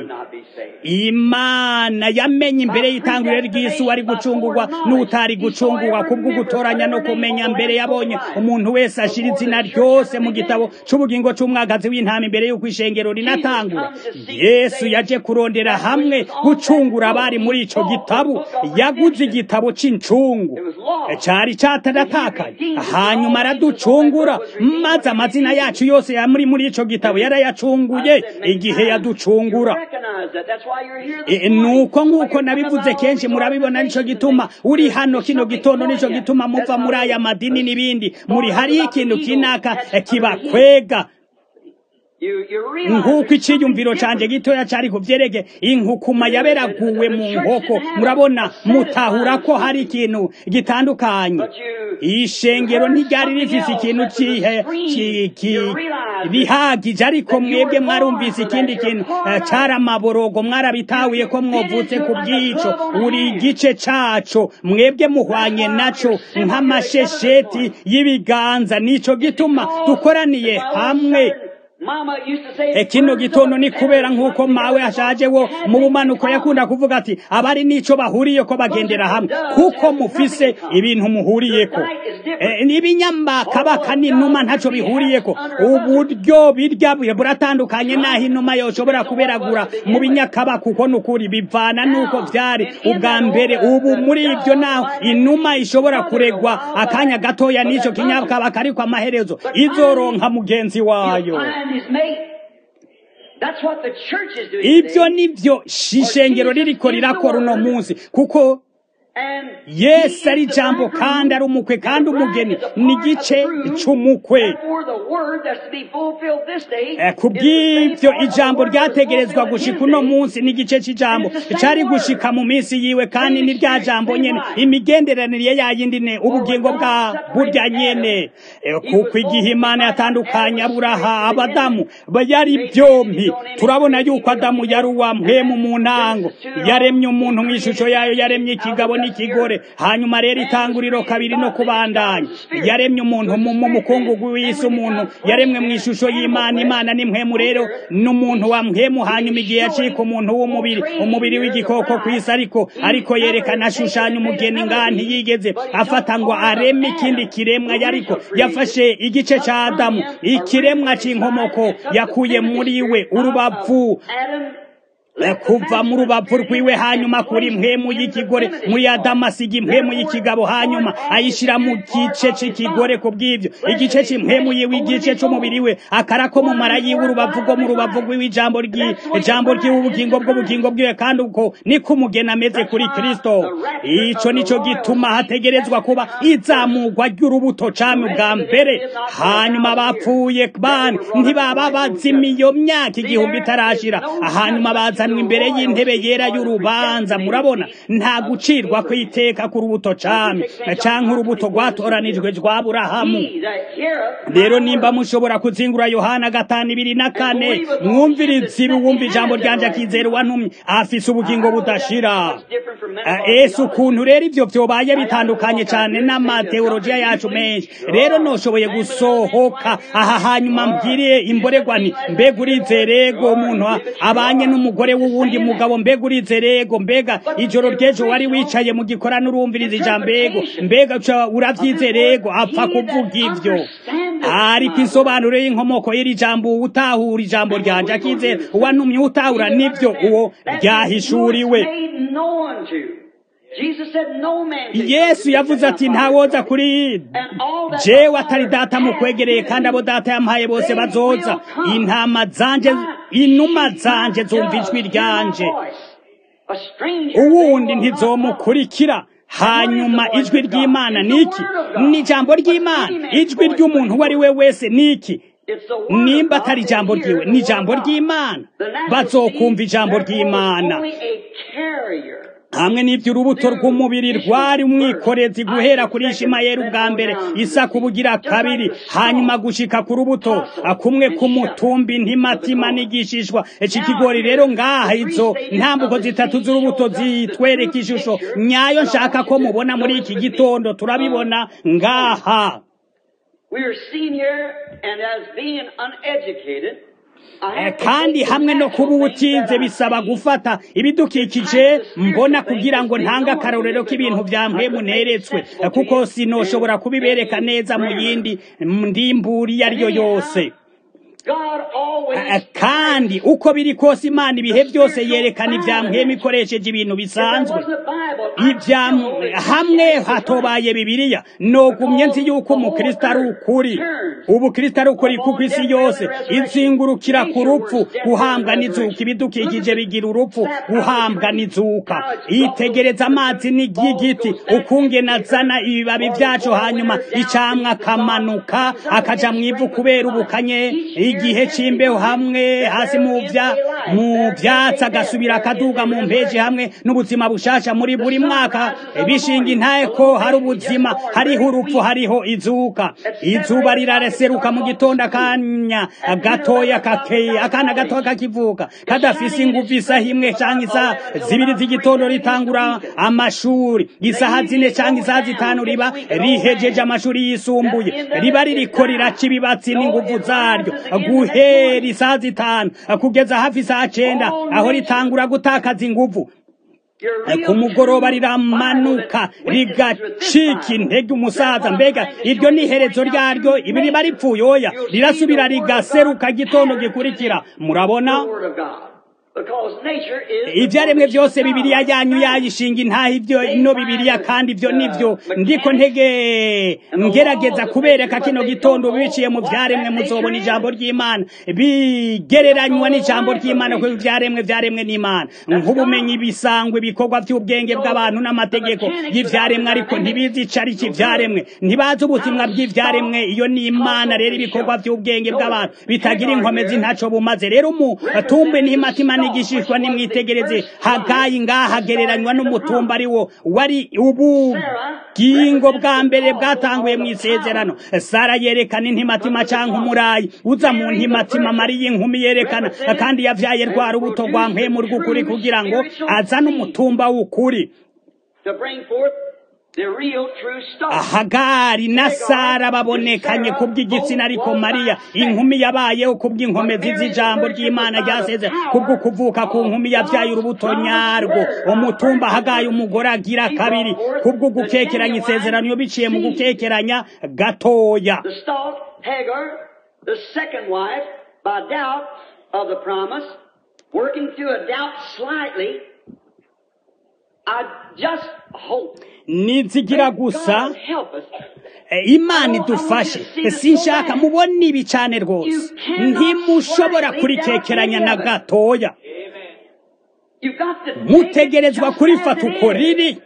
Speaker 1: imana yamenye imbere y'itanguriro ry'isi wari gucungurwa n'utari gucungurwa kubwo gutoranya no kumenya mbere yabonye umuntu wese ashira izina ryose mu gitabo c'ubugingo c'umwagazi w'intama imbere y'uko ishengero rinatangura yesu yaje kurondera hamwe gucungura abari muri ico gitabo yaguze igitabo c'incungu cari cataratakaye hanyuma araducungura maze amazina yacu yose yamuri muri ico gitabo yarayacunguye igihe yaducungura E, nuko nk'uko nabivuze kenshi murabibona nico gituma uri hano kino gitondo nico gituma muva muri aya madini n'ibindi muri hariyo ikintu kinaka eh, kibakwega
Speaker 2: You, you realize
Speaker 1: nk'uko
Speaker 2: there's
Speaker 1: iciyumviro
Speaker 2: something
Speaker 1: canje
Speaker 2: different.
Speaker 1: gitoya cari kuvyereke inkukuma yaberaguwe mu nkoko murabona mutahura ko hari ikintu gitandukanye
Speaker 2: But you,
Speaker 1: ishengero ntiryari rifise ikintu cihe ki- ki- rihagije ariko mwebwe mwarumvise ikindi kintu eh, cari amaborogo mwarabitahuye ko mwovutse ku bw'ico uri igice caco mwebwe muhwanye naco nk'amashesheti y'ibiganza nico gituma dukoraniye hamwe
Speaker 2: Mama used to say,
Speaker 1: E kino gitondo ni kubera nk'uko mawe ashaje wo mu bumanuko yakunda kuvuga ati abari n'ico bahuriye ko bagendera hamwe kuko mufise ibintu muhuriyeko e, n'ibinyambakabaka n'inuma ntaco bihuriyeko uburyo birya buratandukanye naho inuma yoshobora kuberagura mu binyakabaka kuko nukuri bivana nuko vyari ubwa mbere ubu muri ivyo naho inuma ishobora kuregwa akanya gatoya n'ico kinyakabaka ariko amaherezo izoronka mugenzi wayo
Speaker 2: find his mate. That's what the church is doing.
Speaker 1: ibyo
Speaker 2: today.
Speaker 1: nivyo ishengero ririko rirakora uno munsi kuko
Speaker 2: And
Speaker 1: yesu
Speaker 2: he
Speaker 1: ari
Speaker 2: is the
Speaker 1: ijambo
Speaker 2: bridegroom,
Speaker 1: kandi ari umukwe kandi
Speaker 2: and the
Speaker 1: umugeni
Speaker 2: bride is a
Speaker 1: ni
Speaker 2: part of
Speaker 1: igice
Speaker 2: the groom.
Speaker 1: c'umukwe
Speaker 2: Therefore, the word that's to be fulfilled this day
Speaker 1: Eh, ku
Speaker 2: is the same
Speaker 1: bw'ivyo
Speaker 2: part of the
Speaker 1: ijambo
Speaker 2: word that was
Speaker 1: ryategerezwa
Speaker 2: fulfilled in
Speaker 1: gushika
Speaker 2: his
Speaker 1: uno
Speaker 2: day.
Speaker 1: munsi n'igice c'ijambo
Speaker 2: It's the same
Speaker 1: cari
Speaker 2: word.
Speaker 1: gushika mu minsi yiwe kandi
Speaker 2: Same
Speaker 1: ni rya
Speaker 2: spirit,
Speaker 1: jambo
Speaker 2: same
Speaker 1: nyene
Speaker 2: life.
Speaker 1: imigenderanire yayindi ne ubugingo
Speaker 2: God
Speaker 1: bwa
Speaker 2: separated
Speaker 1: burya
Speaker 2: Adam.
Speaker 1: nyene Eh,
Speaker 2: He
Speaker 1: kuko
Speaker 2: was
Speaker 1: igihe
Speaker 2: both
Speaker 1: imana
Speaker 2: divided
Speaker 1: yatandukanye
Speaker 2: Adam was
Speaker 1: aburaha
Speaker 2: created
Speaker 1: abadamu
Speaker 2: together.
Speaker 1: ba yari
Speaker 2: They
Speaker 1: byompi
Speaker 2: created his own image,
Speaker 1: turabona
Speaker 2: created
Speaker 1: yuko
Speaker 2: him
Speaker 1: adamu
Speaker 2: in
Speaker 1: yari
Speaker 2: his
Speaker 1: uwa
Speaker 2: own
Speaker 1: mpemu
Speaker 2: image.
Speaker 1: mu ntango
Speaker 2: Genesis two,
Speaker 1: yaremye
Speaker 2: he
Speaker 1: umuntu mu
Speaker 2: created
Speaker 1: ishusho yayo
Speaker 2: man
Speaker 1: yaremye
Speaker 2: out of
Speaker 1: ikigabo
Speaker 2: the
Speaker 1: n'ikigore
Speaker 2: earth.
Speaker 1: hanyuma rero
Speaker 2: Man was
Speaker 1: itanguriro
Speaker 2: created
Speaker 1: kabiri
Speaker 2: God
Speaker 1: no
Speaker 2: the image of God
Speaker 1: kubandanya
Speaker 2: was the spirit.
Speaker 1: yaremye umuntu
Speaker 2: Was the
Speaker 1: mu mu
Speaker 2: spirit
Speaker 1: mukungugu
Speaker 2: man.
Speaker 1: w'isi
Speaker 2: And when he
Speaker 1: umuntu
Speaker 2: got flesh,
Speaker 1: yaremwe mu
Speaker 2: man,
Speaker 1: ishusho
Speaker 2: animal
Speaker 1: y'imana
Speaker 2: flesh,
Speaker 1: imana ni mpemu
Speaker 2: on
Speaker 1: rero
Speaker 2: earth,
Speaker 1: n'umuntu wa mpemu
Speaker 2: he
Speaker 1: hanyuma igihe
Speaker 2: was
Speaker 1: yacika
Speaker 2: showing
Speaker 1: umuntu w'umubiri
Speaker 2: portraying
Speaker 1: umubiri
Speaker 2: here the
Speaker 1: w'igikoko ku isi
Speaker 2: bride.
Speaker 1: ariko
Speaker 2: He
Speaker 1: ariko
Speaker 2: never
Speaker 1: yerekana
Speaker 2: had taken
Speaker 1: ashushanya
Speaker 2: and made
Speaker 1: umugeni
Speaker 2: another
Speaker 1: ngaha
Speaker 2: being,
Speaker 1: ntiyigeze
Speaker 2: but he took
Speaker 1: afata ngo
Speaker 2: part of
Speaker 1: areme ikindi
Speaker 2: Adam,
Speaker 1: kiremwa
Speaker 2: the
Speaker 1: yariko
Speaker 2: original creation,
Speaker 1: yafashe igice
Speaker 2: took
Speaker 1: ca
Speaker 2: from
Speaker 1: adamu
Speaker 2: him,
Speaker 1: ikiremwa
Speaker 2: originally
Speaker 1: c'inkomoko
Speaker 2: designed, and took the
Speaker 1: yakuye
Speaker 2: primitive
Speaker 1: muri we
Speaker 2: spirit out
Speaker 1: urubavu
Speaker 2: of Adam,
Speaker 1: Eh,
Speaker 2: left the
Speaker 1: kuva mu
Speaker 2: masculine
Speaker 1: rubavu
Speaker 2: spirit in
Speaker 1: rwiwe
Speaker 2: him,
Speaker 1: hanyuma
Speaker 2: and
Speaker 1: kuri
Speaker 2: placed
Speaker 1: mpemu
Speaker 2: it in the
Speaker 1: y'ikigore
Speaker 2: feminine
Speaker 1: muri
Speaker 2: part.
Speaker 1: adamu asiga impemu
Speaker 2: Therefore,
Speaker 1: y'ikigabo hanyuma
Speaker 2: part of
Speaker 1: ayishira
Speaker 2: his
Speaker 1: mu
Speaker 2: spirit, part
Speaker 1: gice
Speaker 2: of his
Speaker 1: c'ikigore
Speaker 2: body.
Speaker 1: ku bw'ivyo
Speaker 2: Flesh
Speaker 1: igice
Speaker 2: of his
Speaker 1: c'impemu
Speaker 2: flesh,
Speaker 1: yiwe
Speaker 2: bone of
Speaker 1: igice
Speaker 2: his
Speaker 1: c'umubiri
Speaker 2: bone.
Speaker 1: we akarako mu
Speaker 2: One
Speaker 1: mara
Speaker 2: of his
Speaker 1: yiwe
Speaker 2: word,
Speaker 1: urubavu
Speaker 2: life
Speaker 1: rwo
Speaker 2: of
Speaker 1: mu
Speaker 2: his
Speaker 1: rubavu
Speaker 2: life.
Speaker 1: rwiwe ijambo ryi
Speaker 2: That's the way the
Speaker 1: ijambo
Speaker 2: bride is
Speaker 1: ry'ubugingo
Speaker 2: to
Speaker 1: bw'ubugingo
Speaker 2: Christ.
Speaker 1: bwiwe kandi uko niko umugeni ameze
Speaker 2: That's
Speaker 1: kuri
Speaker 2: why
Speaker 1: kristo
Speaker 2: the rapture
Speaker 1: ico
Speaker 2: of the
Speaker 1: nico
Speaker 2: royal
Speaker 1: gituma
Speaker 2: seed
Speaker 1: hategerezwa
Speaker 2: has to
Speaker 1: kuba
Speaker 2: come first.
Speaker 1: izamurwa ry'urubuto
Speaker 2: The
Speaker 1: cami
Speaker 2: rest
Speaker 1: bwa
Speaker 2: of the
Speaker 1: mbere
Speaker 2: death is not for a
Speaker 1: hanyuma
Speaker 2: thousand years.
Speaker 1: bapfuye
Speaker 2: Then
Speaker 1: bani
Speaker 2: they were brought up
Speaker 1: ntibaba
Speaker 2: right on
Speaker 1: bazima
Speaker 2: judgment.
Speaker 1: iyo myaka
Speaker 2: See,
Speaker 1: igihumbi
Speaker 2: there is
Speaker 1: itarashira
Speaker 2: no
Speaker 1: hanyuma
Speaker 2: judgment to
Speaker 1: bazanwa
Speaker 2: the
Speaker 1: imbere
Speaker 2: royal
Speaker 1: y'intebe
Speaker 2: seed
Speaker 1: yera
Speaker 2: or the
Speaker 1: y'urubanza
Speaker 2: predestinated
Speaker 1: murabona
Speaker 2: seed
Speaker 1: nta
Speaker 2: of
Speaker 1: gucirwa
Speaker 2: Abraham.
Speaker 1: kw'iteka ku rubuto
Speaker 2: Chapter
Speaker 1: cami
Speaker 2: 6 St. John
Speaker 1: canke urubuto
Speaker 2: 5:24
Speaker 1: rwatoranijwe rwa aburahamu
Speaker 2: He that heareth
Speaker 1: rero
Speaker 2: my
Speaker 1: nimba
Speaker 2: word
Speaker 1: mushobora kuzingura yohana gatanu ibiri na
Speaker 2: and
Speaker 1: kane
Speaker 2: believeth on him that
Speaker 1: mwumvirize ibi
Speaker 2: sent me
Speaker 1: wumva ijambo
Speaker 2: has
Speaker 1: ryanje
Speaker 2: everlasting
Speaker 1: akizera
Speaker 2: life.
Speaker 1: uwantumye afise
Speaker 2: Now,
Speaker 1: ubugingo
Speaker 2: I know that's
Speaker 1: budashira
Speaker 2: much different from many
Speaker 1: Ah,
Speaker 2: of our
Speaker 1: ese ukuntu
Speaker 2: theologies.
Speaker 1: rero ivyo vyobaye
Speaker 2: Now, y'all know
Speaker 1: bitandukanye
Speaker 2: what I
Speaker 1: cane
Speaker 2: do. Say to
Speaker 1: n'amateolojiya
Speaker 2: somebody, you
Speaker 1: yacu
Speaker 2: believe?
Speaker 1: menshi rero
Speaker 2: Sure.
Speaker 1: noshoboye
Speaker 2: Man with another man's
Speaker 1: gusohoka
Speaker 2: wife, you
Speaker 1: aha
Speaker 2: believe?
Speaker 1: hanyuma
Speaker 2: Sure.
Speaker 1: mbwire
Speaker 2: You
Speaker 1: imboregwa
Speaker 2: said
Speaker 1: nti
Speaker 2: things like
Speaker 1: mbega
Speaker 2: that to your
Speaker 1: urize
Speaker 2: Lord?
Speaker 1: rego
Speaker 2: Sure.
Speaker 1: umuntu
Speaker 2: You
Speaker 1: a-
Speaker 2: believe it?
Speaker 1: abanye
Speaker 2: Sure.
Speaker 1: n'umugore
Speaker 2: We're just
Speaker 1: w'uwundi
Speaker 2: saying
Speaker 1: mugabo
Speaker 2: that.
Speaker 1: mbega urize rego mbega
Speaker 2: But
Speaker 1: ijoro
Speaker 2: the
Speaker 1: ry'ejo wari
Speaker 2: original
Speaker 1: wicaye mu gikorano urumviriza ijambo ego
Speaker 2: interpretation
Speaker 1: mbega uca
Speaker 2: of
Speaker 1: uravyize
Speaker 2: this
Speaker 1: rego
Speaker 2: word,
Speaker 1: apfa
Speaker 2: he
Speaker 1: kuvuga
Speaker 2: that
Speaker 1: ivyo
Speaker 2: understandeth
Speaker 1: ariko
Speaker 2: my word.
Speaker 1: insobanuro y'inkomoko y'iri jambo utahura ijambo
Speaker 2: And what
Speaker 1: ryanje
Speaker 2: we're going to
Speaker 1: akizera
Speaker 2: do is say,
Speaker 1: uwantumye utahura
Speaker 2: he that
Speaker 1: nivyo uwo
Speaker 2: understands, that means who it's
Speaker 1: ryahishuriwe
Speaker 2: made known to. Jesus said, No man can come to
Speaker 1: yesu
Speaker 2: me
Speaker 1: yavuze
Speaker 2: except
Speaker 1: ati
Speaker 2: my Father
Speaker 1: ntawoza
Speaker 2: draw him.
Speaker 1: kuri
Speaker 2: And all that
Speaker 1: jewe
Speaker 2: my
Speaker 1: atari
Speaker 2: Father
Speaker 1: data
Speaker 2: hath
Speaker 1: mukwegereye
Speaker 2: given
Speaker 1: kandi abo
Speaker 2: me,
Speaker 1: data yampaye bose
Speaker 2: they
Speaker 1: bazoza
Speaker 2: will come.
Speaker 1: intama zanje
Speaker 2: My
Speaker 1: inuma
Speaker 2: sheep,
Speaker 1: zanje
Speaker 2: my
Speaker 1: zumva ijwi
Speaker 2: doves, hear my
Speaker 1: ryanje
Speaker 2: voice. A stranger they
Speaker 1: uwundi
Speaker 2: will not follow.
Speaker 1: ntizomukurikira hanyuma
Speaker 2: And what is the
Speaker 1: ijwi
Speaker 2: voice of God?
Speaker 1: ry'imana
Speaker 2: It's
Speaker 1: ni
Speaker 2: the
Speaker 1: iki
Speaker 2: word of God.
Speaker 1: ni ijambo
Speaker 2: What's
Speaker 1: ry'imana
Speaker 2: any man's
Speaker 1: ijwi
Speaker 2: voice
Speaker 1: ry'umuntu
Speaker 2: but
Speaker 1: uwo ari
Speaker 2: his
Speaker 1: we
Speaker 2: word?
Speaker 1: wese ni iki
Speaker 2: It's the word of
Speaker 1: nimba
Speaker 2: God.
Speaker 1: atari
Speaker 2: They
Speaker 1: ijambo
Speaker 2: hear
Speaker 1: ryiwe
Speaker 2: the
Speaker 1: ni
Speaker 2: word of
Speaker 1: ijambo
Speaker 2: God.
Speaker 1: ry'imana
Speaker 2: The natural
Speaker 1: bazokumva
Speaker 2: seed,
Speaker 1: ijambo
Speaker 2: therefore, is
Speaker 1: ry'imana
Speaker 2: only a carrier.
Speaker 1: hamwe n'ibyo urubuto rw'umubiri rwari umwikorezi guhera kuri ishimayeli ubwa mbere isaka ubugira kabiri hanyuma gushika ku rubuto kumwe k'umutumbi ntimatima n'igishishwa iki kigori rero ngaha izo ntambuko zitatu z'urubuto zitwereka ishusho nyayo nshaka ko mubona muri iki gitondo turabibona ngaha
Speaker 2: We are seen here, and as being uneducated, I
Speaker 1: Eh,
Speaker 2: have to
Speaker 1: kandi
Speaker 2: take the
Speaker 1: hamwe no
Speaker 2: natural
Speaker 1: kuba
Speaker 2: things that
Speaker 1: utize
Speaker 2: I
Speaker 1: bisaba
Speaker 2: see.
Speaker 1: gufata ibidukikije mbona kugira ngo ntange akarorero k'ibintu bya mpemu neretswe eh, kuko sinoshobora kubibereka neza mu yindi ndimburi iyo ari yo yose
Speaker 2: God always
Speaker 1: Eh, kandi uko biri kose imana ibihe byose yerekana ibya mpemu ikoresheje ibintu bisanzwe ibya hamwe hatobaye bibiliya nogumye nzi yuko umukristo ari ukuri ubukristo ari ukuri kuko isi yose izingurukira ku rupfu guhambwa n'izuka ibidukikije bigira urupfu guhambwa n'izuka itegereza amazi n'igiti ukungena azana ibibabi byacu hanyuma icamwa akamanuka akaja mu ivu kubera ubukanye igihe c'imbeho hamwe hasi mu vya mu vyatsi agasubira akaduga mu mpeji hamwe n'ubuzima bushasha muri buri mwaka bishinga intaye ko hari ubuzima hariho urupfu hariho izuka izuba rirareseruka mu gitondo akanya gatoya kakeye akana gatoya kakivuka kadafise inguvu isaha imwe canke isaha zibiri z'igitondo ritangura amashuri isaha zine canke isaha zitanu riba rihejeje amashuri yisumbuye riba ririko riraca ibibatsi n'inguvu zaryo guhera isaha zitanu kugeza hafi isaha cenda aho ritangura gutakaza inguvu ku mugoroba riramanuka rigacika intege umusaza mbega iryo ni iherezo ryaryo ibi riba ripfuye oya rirasubira rigaseruka gitondo gikurikira murabona ibyaremwe byose bibiriya yanyu yayishinga intaha ibyo ino bibiriya kandi ibyo nibyo ndiko ntege ngerageza kubereka kino gitondo biciye mu byaremwe muzobona ijambo ry'imana bigereranywa n'ijambo ry'imana kuko ibyaremwe byaremwe n'imana nk'ubumenyi bisangwa ibikorwa by'ubwenge bw'abantu n'amategeko y'ibyaremwe ariko ntibizi ico ari ibyaremwe ntibazi ubutumwa bw'ibyaremwe iyo ni imana rero ibikorwa by'ubwenge bw'abantu bitagira inkomezi ntaco bumaze rero umutumbe n'imatima n'igishishwa nimwitegereze hagayi ngaha hagereranywa n'umutumba ari wo wari ubugingo bwa mbere bwatanguye mu isezerano sara yerekana intimatima canke umurayi uza mu ntimatima mariya inkumi yerekana kandi yavyaye rwa rubuto rwa mpemu rw'ukuri kugira ngo azane umutumba w'ukuri hagari na sara babonekanye kubw'igitsina ariko mariya inkumi yabayeho kubw'inkomezi z'ijambo ry'imana ryaseze kubwo kuvuka ku nkumi yavyaye urubuto nyarwo umutumba hagaye umugore agira kabiri kubwo gukekeranya isezerano biciye mu gukekeranya gatoya
Speaker 2: working through a doubt slightly I just hope
Speaker 1: nizigira gusa imana idufashe sinshaka mubona ibi cyane rwose ntimushobora kurikekeranya na gatoya mutegerezwa kurifata uko riri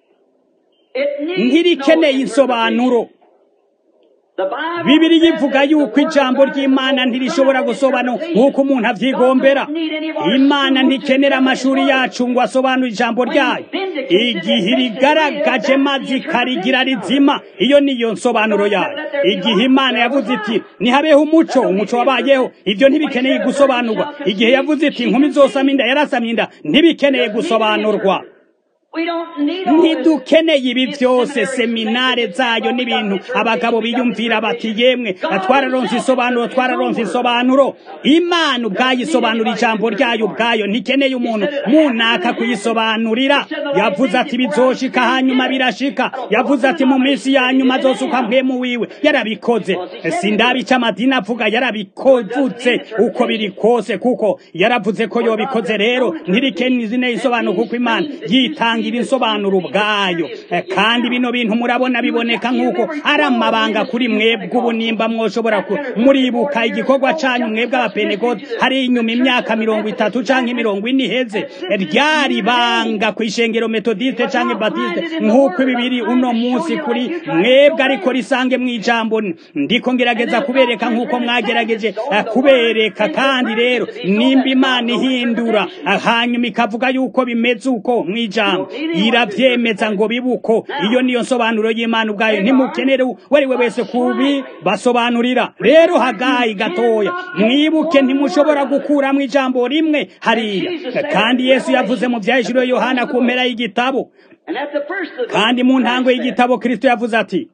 Speaker 1: ntirikeneye insobanuro bibiri yivuga yuko ijambo ry'imana ntirishobora gusobanura nk'uko umuntu avyigombera imana ntikenera amashuri yacu ngo asobanure ijambo ryayo igihe rigaragaje maze ikarigira rizima iyo niyo nsobanuro yayo igihe imana yavuze iti nihabeho umuco umuco wabayeho ibyo ntibikeneye gusobanurwa igihe yavuze iti inkumi zosama inda yarasamye inda ntibikeneye gusobanurwa ntidukeneye ibi byose seminare zayo n'ibintu abagabo biyumvira bati yemwe twararonse isobanuro twararonse isobanuro imana ubwayo isobanura ijambo ryayo ubwayo ntikeneye umuntu munaka kuyisobanurira yavuze ati bizoshika hanyuma birashika yavuze ati mu minsi ya nyuma azosuka mpemu wiwe yarabikoze sindabi icyo amadini avuga yarabikoze uko biri kose kuko yaravuze ko yobikoze rero ntirikeneye isobanuro kuko imana yitanga itangira insobanuro ubwayo kandi bino bintu murabona biboneka nk'uko ari amabanga kuri mwebwe ubu nimba mwoshobora muribuka igikorwa canyu mwebwe abapentekote hari inyuma imyaka mirongo itatu canke mirongo ine iheze ryari banga ku ishengero metodiste canke batiste nk'uko bibiri uno munsi kuri mwebwe ariko risange mw'ijambo ndiko ngerageza kubereka nk'uko mwagerageje kubereka kandi rero nimba imana ihindura hanyuma ikavuga yuko bimeze uko mw'ijambo iravyemeza ngo bibuko iyo niyo nsobanuro y'imana ubwayo ntimukenere wari we wese kubi basobanurira rero hagayi gatoya mwibuke ntimushobora gukuramo ijambo rimwe hariya kandi yesu yavuze mu vyahishuriwe yohana ku mpera y'igitabo kandi mu ntango y'igitabo kristo yavuze ati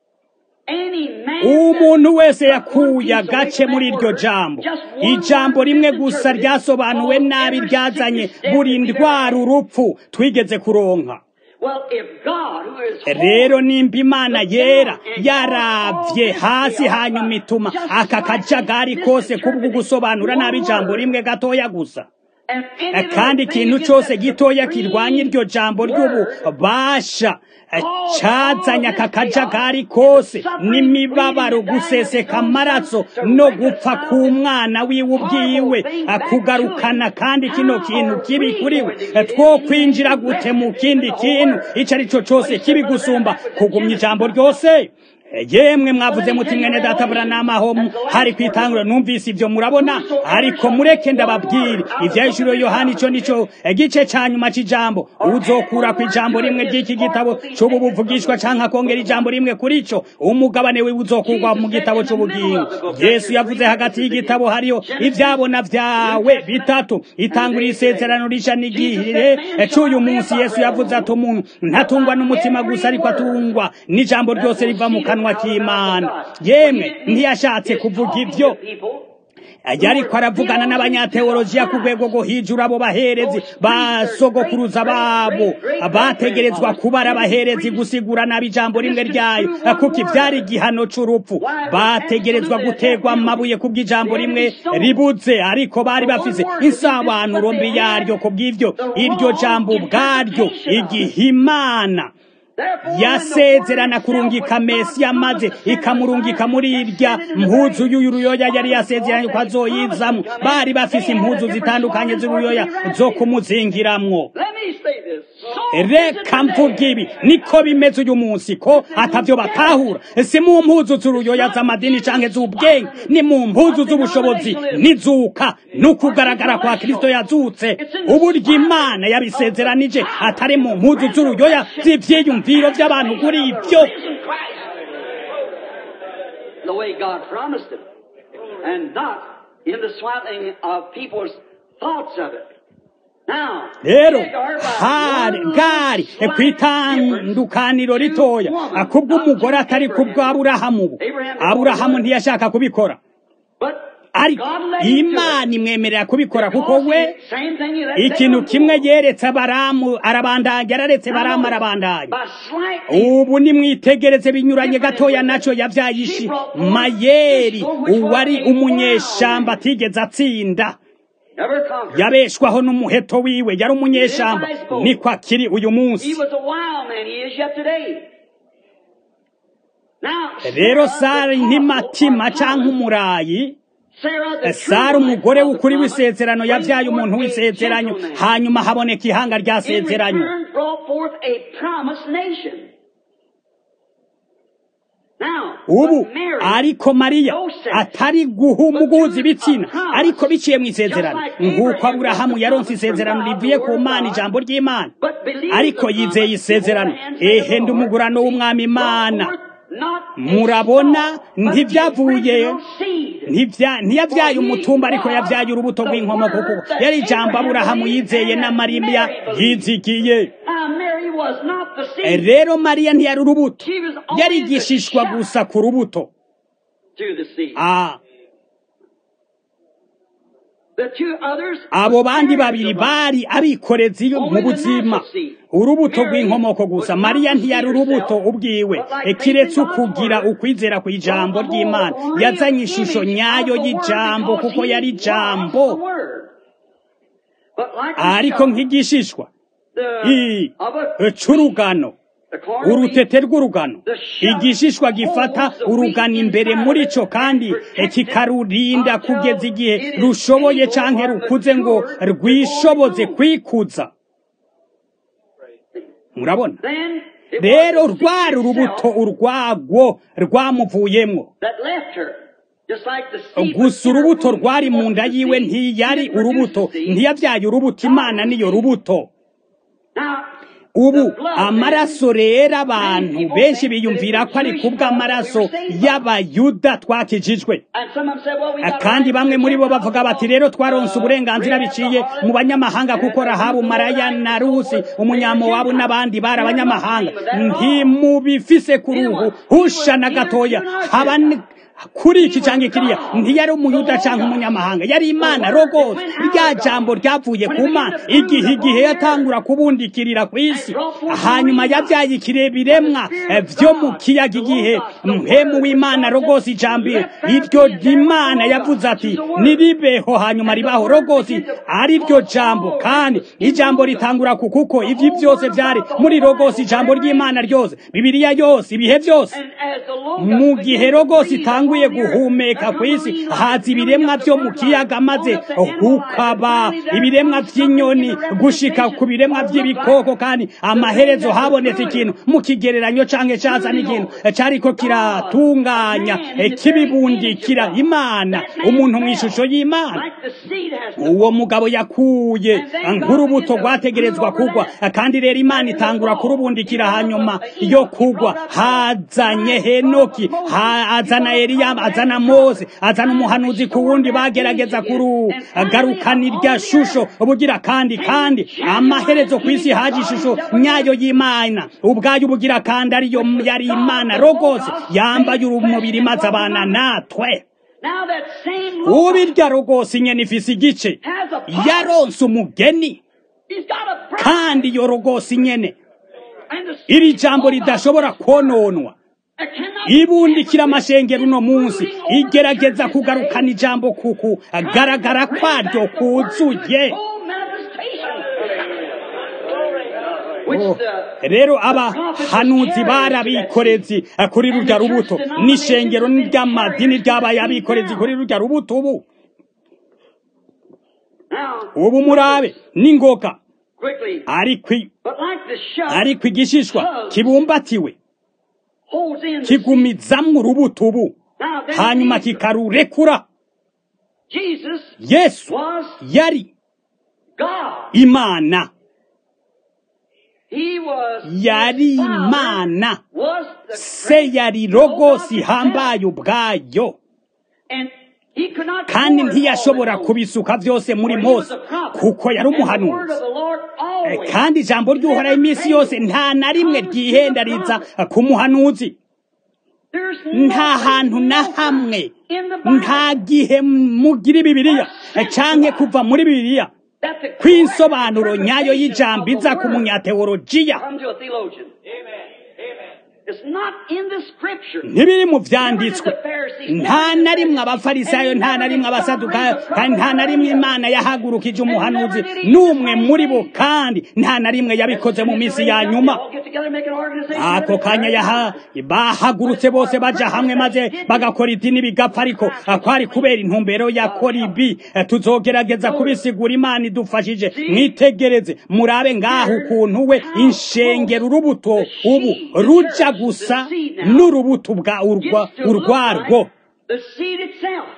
Speaker 1: umuntu wese yakuye agace muri iryo jambo ijambo rimwe gusa ryasobanuwe nabi ryazanye buri ndwara urupfu twigeze kuronka rero nimba imana yera yaravye hasi hanyuma ituma aka kajagari kose kubwo gusobanura nabi ijambo rimwe gatoya gusa kandi ikintu cyose gitoya kirwanya iryo jambo ry'ububasha cazanye aka kajagari kose n'imibabaro guseseka amaraso no gupfa k'umwana wiwe ubwiwe kugarukana kandi kino kintu kibi kuri we two kwinjira gute mu kindi kintu icyo ari cyo cyose kibi gusumba kugumya ijambo ryose yemwe mwavuze muti mwene data buranama ho hari kwitangura numvise ivyo murabona ariko mureke ndababwire ivyahishuro yohani ico nico igice ca nyuma c'ijambo uzokura ku ijambo rimwe ry'iki gitabo c'ubu buvugishwa canke akongera ijambo rimwe kuri co umugabane wiwe uzokurwa mu gitabo c'ubugingo yesu yavuze hagati y'igitabo hariyo ivyabona vyawe bitatu itangura isezerano risha n'igihe c'uyu munsi yesu yavuze ati umuntu ntatungwa n'umutima gusa ariko atungwa n'ijambo ryose riva mu kanwa k'imana yemwe ntiyashatse kuvuga ivyo yariko aravugana n'abanyateolojiya ku rwego rwo hijuru abo baherezi basogokuruza babo bategerezwa kuba ari abaherezi gusigura nabi ijambo rimwe ryayo kuko ivyari igihano c'urupfu bategerezwa gutegwa amabuye kubw'ijambo rimwe ribuze ariko bari bafise insabanuro mbi yaryo kubw'ivyo iryo jambo ubwaryo igihimana yasezerana kurungika mesiya maze ikamurungika muri irya mpuzu y'uruyoya yari yasezeranye ko azoyizamwo bari bafise impuzu zitandukanye z'uruyoya zo kumuzingiramwo reka mvuga ibi niko bimeze uyu munsi ko atavyo batahura si mu mpuzu z'uruyoya z'amadini canke z'ubwenge ni mu mpuzu z'ubushobozi n'izuka n'ukugaragara kwa kristo yazutse uburyo imana yabisezeranije atari mu mpuzu z'uruyoya z'ivyiyumviro vy'abantu kuri ivyo
Speaker 2: the way God promised it, and not in the swaddling of people's thoughts of it. Now,
Speaker 1: rero
Speaker 2: Hagar, by
Speaker 1: hari
Speaker 2: one
Speaker 1: gari
Speaker 2: slight difference,
Speaker 1: kwitandukaniro ritoya kubw'umugore atari kubw'aburahamu bu aburahamu ntiyashaka kubikora
Speaker 2: but
Speaker 1: ariko
Speaker 2: God let him do it.
Speaker 1: imana imwemerera kubikora kuko
Speaker 2: Because
Speaker 1: we
Speaker 2: same thing he let
Speaker 1: ikintu
Speaker 2: Balaam
Speaker 1: kimwe
Speaker 2: do.
Speaker 1: yeretse baramu arabandanya yararetse baramu arabandanya
Speaker 2: By slightly
Speaker 1: ubu nimwitegereze binyuranye gatoya naco yavyayishi mayeri uwari umunyeshamba atigeze atsinda
Speaker 2: never conquered.
Speaker 1: yabeshwaho n'umuheto wiwe yari umunyeshamba niko akiri uyu
Speaker 2: He
Speaker 1: munsi
Speaker 2: was a wild man. He is yet today. Now,
Speaker 1: rero
Speaker 2: Sarah,
Speaker 1: sari
Speaker 2: the
Speaker 1: ntimatima
Speaker 2: apostle,
Speaker 1: canke umurayi
Speaker 2: Sarah, the
Speaker 1: sari
Speaker 2: true
Speaker 1: umugore
Speaker 2: wife of the
Speaker 1: w'ukuri
Speaker 2: promise,
Speaker 1: w'isezerano yavyaye
Speaker 2: bring
Speaker 1: umuntu
Speaker 2: forth a
Speaker 1: w'isezerano
Speaker 2: gentleman.
Speaker 1: hanyuma haboneka ihanga rya
Speaker 2: In
Speaker 1: sezerano
Speaker 2: return, brought forth a promised nation. Now,
Speaker 1: ubu
Speaker 2: but Mary,
Speaker 1: ariko mariya atari guhumuguza ibitsina ariko biciye mu isezerano nk'uko aburahamu yaronse isezerano rivuye ku mana ijambo ry'imana
Speaker 2: but believed
Speaker 1: ariko
Speaker 2: the
Speaker 1: yizeye
Speaker 2: promise
Speaker 1: isezerano
Speaker 2: beforehand, said the
Speaker 1: ehe ndi
Speaker 2: Lord,
Speaker 1: umugurano w'umwami imana
Speaker 2: brought forth not a
Speaker 1: murabona
Speaker 2: stalk, but the
Speaker 1: ntivyavuye
Speaker 2: original seed.
Speaker 1: Ntivya- ntiyavyaye umutumba ariko yavyaye urubuto rw'inkomoko kuko yari ijambo aburahamu yizeye na mariya yizigiye
Speaker 2: Now, Mary was not the seed
Speaker 1: rero mariya ntiyari urubuto
Speaker 2: She was only
Speaker 1: yari
Speaker 2: the
Speaker 1: igishishwa
Speaker 2: shadow
Speaker 1: gusa ku rubuto
Speaker 2: to the seed.
Speaker 1: Ah,
Speaker 2: The two others
Speaker 1: abo
Speaker 2: were
Speaker 1: bandi
Speaker 2: carriers
Speaker 1: babiri
Speaker 2: of
Speaker 1: bari abikorezi mu buzima urubuto rw'inkomoko gusa mariya ntiyari urubuto ubwiwe kiretse ukugira ukwizera ku ijambo ry'imana yazanye ishusho nyayo y'ijambo kuko yari ijambo ariko nk'igishishwa i- c'urugano urutete rw'urugano igishishwa gifata urugano imbere muri co kandi kikarurinda kugeza igihe rushoboye canke rukuze ngo rwishoboze kwikuza murabona rero rwari urubuto urwagwo rwamuvuyemwo gusa urubuto rwari mu nda yiwe ntiyari urubuto ntiyavyaye urubuto imana niyo rubuto ubu amaraso rero abantu benshi biyumvira ko ari kubw'amaraso y'abayuda twakijijwe kandi bamwe muri bo bavuga bati rero twaronse uburenganzira biciye mu banyamahanga kuko rahabu maraya na rusi umunyamowabu n'abandi bari abanyamahanga ntimubifise ku ruhu husha na gatoya haba ni- kuri iki cyangwa kiriya ntiyari umuyuda cyangwa umunyamahanga yari imana rogose rya jambo ryavuye ku mana igihe igihe yatangura kubundikirira ku isi hanyuma yabyaye ikiremwa byo mu kiyaga igihe mpemu w'imana rogose ijambo iryo imana yavuze ati niribeho hanyuma ribaho rogose ari ryo jambo kandi ijambo ritangura ku kuko ibyo byose byari muri rogose ijambo ry'imana ryose bibiliya yose ibihe byose mu gihe rogose itangura atanguye guhumeka ku isi haza ibiremwa byo mu kiyaga maze hukaba ibiremwa by'inyoni gushika ku biremwa by'ibikoko kandi amaherezo habonetse ikintu mu kigereranyo canke caza n'ikintu cariko kiratunganya eh, kibibundikira imana umuntu mu ishusho y'imana
Speaker 2: Like the seed has
Speaker 1: uwo mugabo yakuye nk'urubuto rwategerezwa kugwa kandi rero imana itangura kurubundikira hanyuma yo kugwa hazanye henoki ha- azana eliya azana mose azana umuhanuzi ku wundi bagerageza kurugarukana irya shusho ubugira kandi kandi amaherezo ku isi haje ishusho nyayo y'imana ubwayo ubugira kandi ariyo yari imana rogose yambaye umubiri maze abana natwe
Speaker 2: Now that same Lord
Speaker 1: ubirya rogose nyene ifise igice
Speaker 2: has a promise.
Speaker 1: yaronse umugeni
Speaker 2: He's got a promise.
Speaker 1: kandi iyo rogose nyene
Speaker 2: And the
Speaker 1: iri jambo ridashobora kononwa
Speaker 2: that cannot
Speaker 1: ibundikira amashengero uno munsi igerageza kugarukana ijambo kuku agaragara kwaryo kuzuye
Speaker 2: Full manifestation. Which
Speaker 1: Oh,
Speaker 2: the
Speaker 1: rero abahanuzi barabikorezi kuri rurya rubuto n'ishengero ry'amadini ryabaye abikorezi kuri rurya rubuto ubu
Speaker 2: now
Speaker 1: ubu murabe n'ingoka
Speaker 2: quickly,
Speaker 1: ariko i-
Speaker 2: but like the shove
Speaker 1: ariko igishishwa kibumbatiwe
Speaker 2: holds in the seed.
Speaker 1: kigumizamwo urubuto ubu
Speaker 2: Now then
Speaker 1: hanyuma
Speaker 2: Jesus,
Speaker 1: kikarurekura
Speaker 2: Jesus
Speaker 1: yesu
Speaker 2: was
Speaker 1: yari
Speaker 2: God.
Speaker 1: imana
Speaker 2: He was
Speaker 1: yari
Speaker 2: his Father
Speaker 1: imana
Speaker 2: was the
Speaker 1: se yari rogosi ihambaye ubwayo
Speaker 2: and he could not
Speaker 1: kandi
Speaker 2: pour it
Speaker 1: ntiyashobora
Speaker 2: all in
Speaker 1: kubisuka byose muri
Speaker 2: For he was
Speaker 1: mose
Speaker 2: a prophet.
Speaker 1: kuko yari
Speaker 2: And the word
Speaker 1: umuhanuzi
Speaker 2: of the Lord
Speaker 1: Eh,
Speaker 2: always
Speaker 1: kandi ijambo ry'uhoraho iminsi yose nta na rimwe ryihendariza ku muhanuzi
Speaker 2: There's
Speaker 1: nta hantu na hamwe nta gihe mugira bibiliya eh, canke kuva muri bibiliya kw'insobanuro nyayo y'ijambo iza ku munyateolojiya
Speaker 2: Come to a theologian. It's not in the scripture.
Speaker 1: ntibiri mu vyanditswe nta na rimwe abafarisayo nta na rimwe abasadukayo kandi nta na rimwe imana yahagurukije umuhanuzi n'umwe muri bo kandi nta na rimwe yabikoze mu minsi ya nyuma
Speaker 2: All get together, make an organization.
Speaker 1: ako kanya yaha bahagurutse bose baja hamwe maze bagakora idini bigapfa ariko kwari kubera intumbero ya koribi tuzogerageza kubisigura imana idufashije mwitegereze murabe ngaho ukuntu we inshengero urubuto ubu ruja gusa n'urubuto bwa urwa urwarwo
Speaker 2: The seed itself.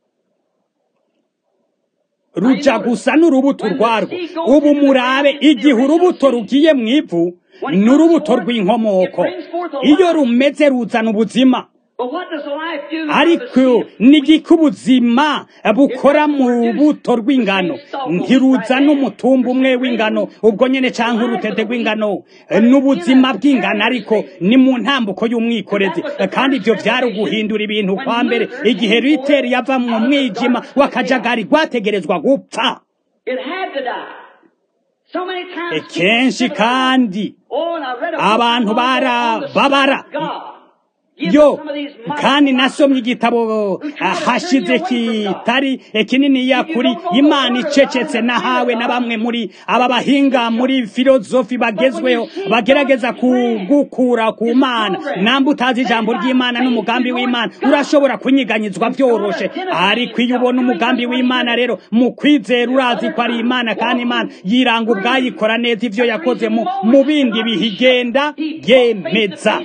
Speaker 1: ruja gusa n'urubuto rwarwo ubu murabe igihe urubuto rugiye mu ivu ni urubuto rw'inkomoko iyo rumeze ruzana ubuzima
Speaker 2: But what does life do?
Speaker 1: ariko nigiko ubuzima bukora mu rubuto rw'ingano ntiruzana umutumba umwe w'ingano ubwo nyene canke urutete rw'ingano n'ubuzima bw'ingano ariko ni mu ntambuko y'umwikorezi kandi ivyo vyari uguhindura ibintu kwa mbere igihe riteri yava mu mwijima w'akajagari rwategerezwa gupfa
Speaker 2: It had to die. So many times.
Speaker 1: kenshi kandi
Speaker 2: Oh, and I read a book
Speaker 1: abantu
Speaker 2: on the
Speaker 1: barababara
Speaker 2: Son of God. Give
Speaker 1: yo
Speaker 2: some of these
Speaker 1: kandi
Speaker 2: mighty
Speaker 1: nasomye igitabo hashize kitari kininiya kuri imana icecetse nahawe na bamwe muri aba bahinga muri filozofi bagezweho bagerageza kugukura ku mana namba utazi ijambo ry'imana n'umugambi w'imana urashobora kunyiganyizwa byoroshe ariko iyo ubona umugambi w'imana rero mu kwizera urazi ko ari imana kandi imana yiranga ubwayikora neza ivyo yakoze mu mu bindi bihe igenda yemeza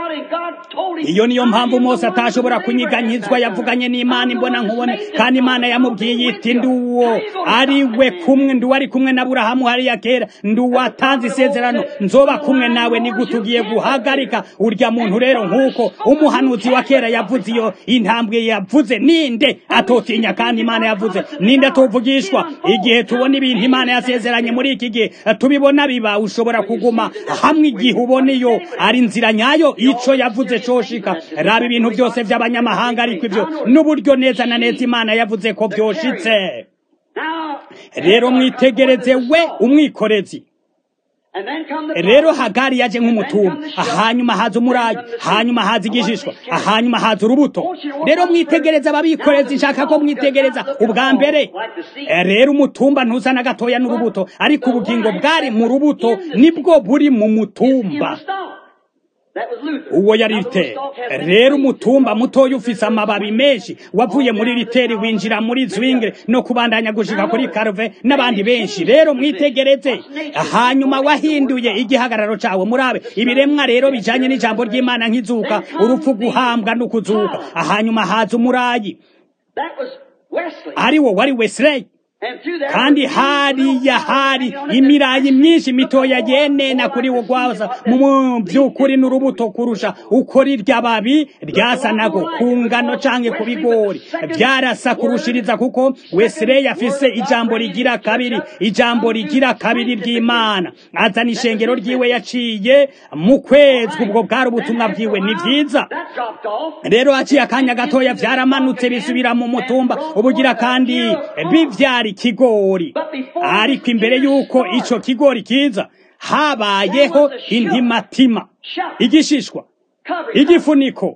Speaker 1: iyo niyo mpamvu mose atashobora kunyiganyizwa yavuganye n'imana imbona nkubone kandi imana yamubwiye iti nduwo ari we kumwe nduwo ari kumwe na burahamu hariya kera nduwo atanze isezerano nzoba kumwe nawe nigute ugiye guhagarika urya muntu rero nk'uko umuhanuzi wa kera yavuze iyo intambwe yavuze ninde atotinya kandi imana yavuze ninde atuvugishwa igihe tubona ibintu imana yasezeranye muri iki gihe tubibona biba ushobora kuguma hamwe igihe ubona iyo ari inzira nyayo ico yavuze coshika raba ibintu byose by'abanyamahanga ariko ivyo n'uburyo neza na neza imana yavuze ko byoshitse rero mwitegereze we umwikorezi rero hagari yaje nk'umutumba hanyuma haza umurayi hanyuma haza igishishwa hanyuma haza urubuto rero mwitegereza ababikorezi nshaka ko mwitegereza ubwa mbere rero umutumba ntuza na gatoya n'urubuto ariko ubugingo bwari mu rubuto nibwo buri mu mutumba
Speaker 2: That was Luther.
Speaker 1: uwo yari
Speaker 2: Now, the little
Speaker 1: riteri
Speaker 2: stalk has been
Speaker 1: rero
Speaker 2: placed.
Speaker 1: umutumba mutoya ufise amababi menshi wavuye muri riteri winjira muri zwingre no kubandanya gushika kuri karve n'abandi benshi rero mwitegereze hanyuma wahinduye igihagararo cawe murabe ibiremwa rero bijanye n'ijambo ry'imana nk'izuka urupfu guhambwa no kuzuka hanyuma haza umurayi
Speaker 2: That was Wesley.
Speaker 1: ari wo wari wesley
Speaker 2: And through that,
Speaker 1: kandi hariya hari imirayi myinshi mitoya yenena kuri wo gwaza mu by'ukuri n'urubuto kurusha uko rirya babi ryasa nago ku ngano canke ku bigori byarasa kurushiriza kuko wesley afise ijambo rigira kabiri ijambo rigira kabiri ry'imana azana ishengero ryiwe yaciye mu kwezi ubwo bwari ubutumwa bwiwe ni vyiza
Speaker 2: that dropped off.
Speaker 1: rero haciye akanya gatoya byaramanutse bisubira mu mutumba ubugira kandi bivyara ikigori ariko imbere y'uko ico kigori kiza habayeho intimatima igishishwa
Speaker 2: Covered.
Speaker 1: igifuniko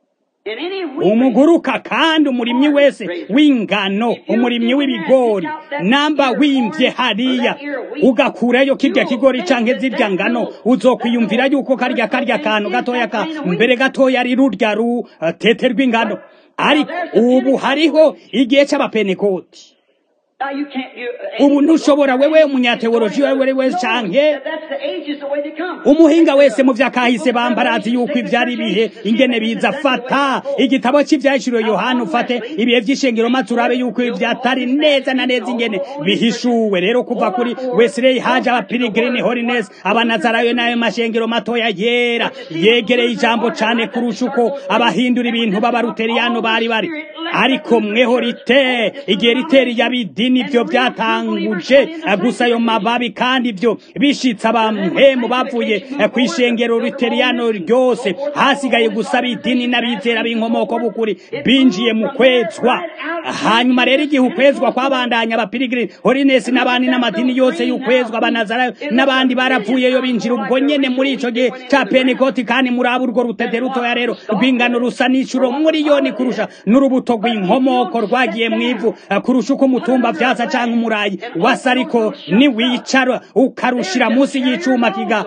Speaker 2: In any week,
Speaker 1: umuguruka kandi umurimyi wese w'ingano umurimyi w'ibigori namba wimvye hariya ugakurayo kirya kigori canke zirya ngano uzokwiyumvira yuko karya karya kantu gatoya ka mbere gatoya ari rurya rutete rw'ingano ariko ubu hariho igihe c'abapenekoti
Speaker 2: now you can't. You, uh,
Speaker 1: ubu ntushobora wewe umunyateoloji wewe wese canke
Speaker 2: that- That's the ages the way they come.
Speaker 1: umuhinga wese mu vyakahise bambarazi yuko ivyari bihe ingene biza fata igitabo c'ivyahishuriwe yohana ufate ibihe vy'ishengero maze urabe yuko ivyatari neza na neza ingene bihishuwe rero kuva kuri wesley haje abapiligirini holiness abanazarayo n'ayo mashengero matoya yera yegereye ijambo cane kurusha uko abahindura ibintu b'abaruteriyano bari bari ariko mweho rite igihe riteri yabidini vyo vyatanguje gusa ayo mababi kandi ivyo bishitse abamhemu bavuye kw'ishengero riteriyano ryose hasigaye gusa abidini n'abizera b'inkomoko b'ukuri binjiye mu kwezwa hanyuma rero igihe ukwezwa kwabandanya abapirigiri holinesi n'abandi n'amadini yose y'ukwezwa abanazarayo n'abandi baravuyeyo binjira ubwo nyene muri ico gihe ca penekoti kandi muraba urwo rutete rutoya rero rw'ingano rusa n'icuro miliyoni kurusha n'urubuto rw'inkomoko rwagiye mw'ivu kurusha uko umutumba vyasa canke umurayi wasa ariko niwicara ukarushira munsi y'icuma kiga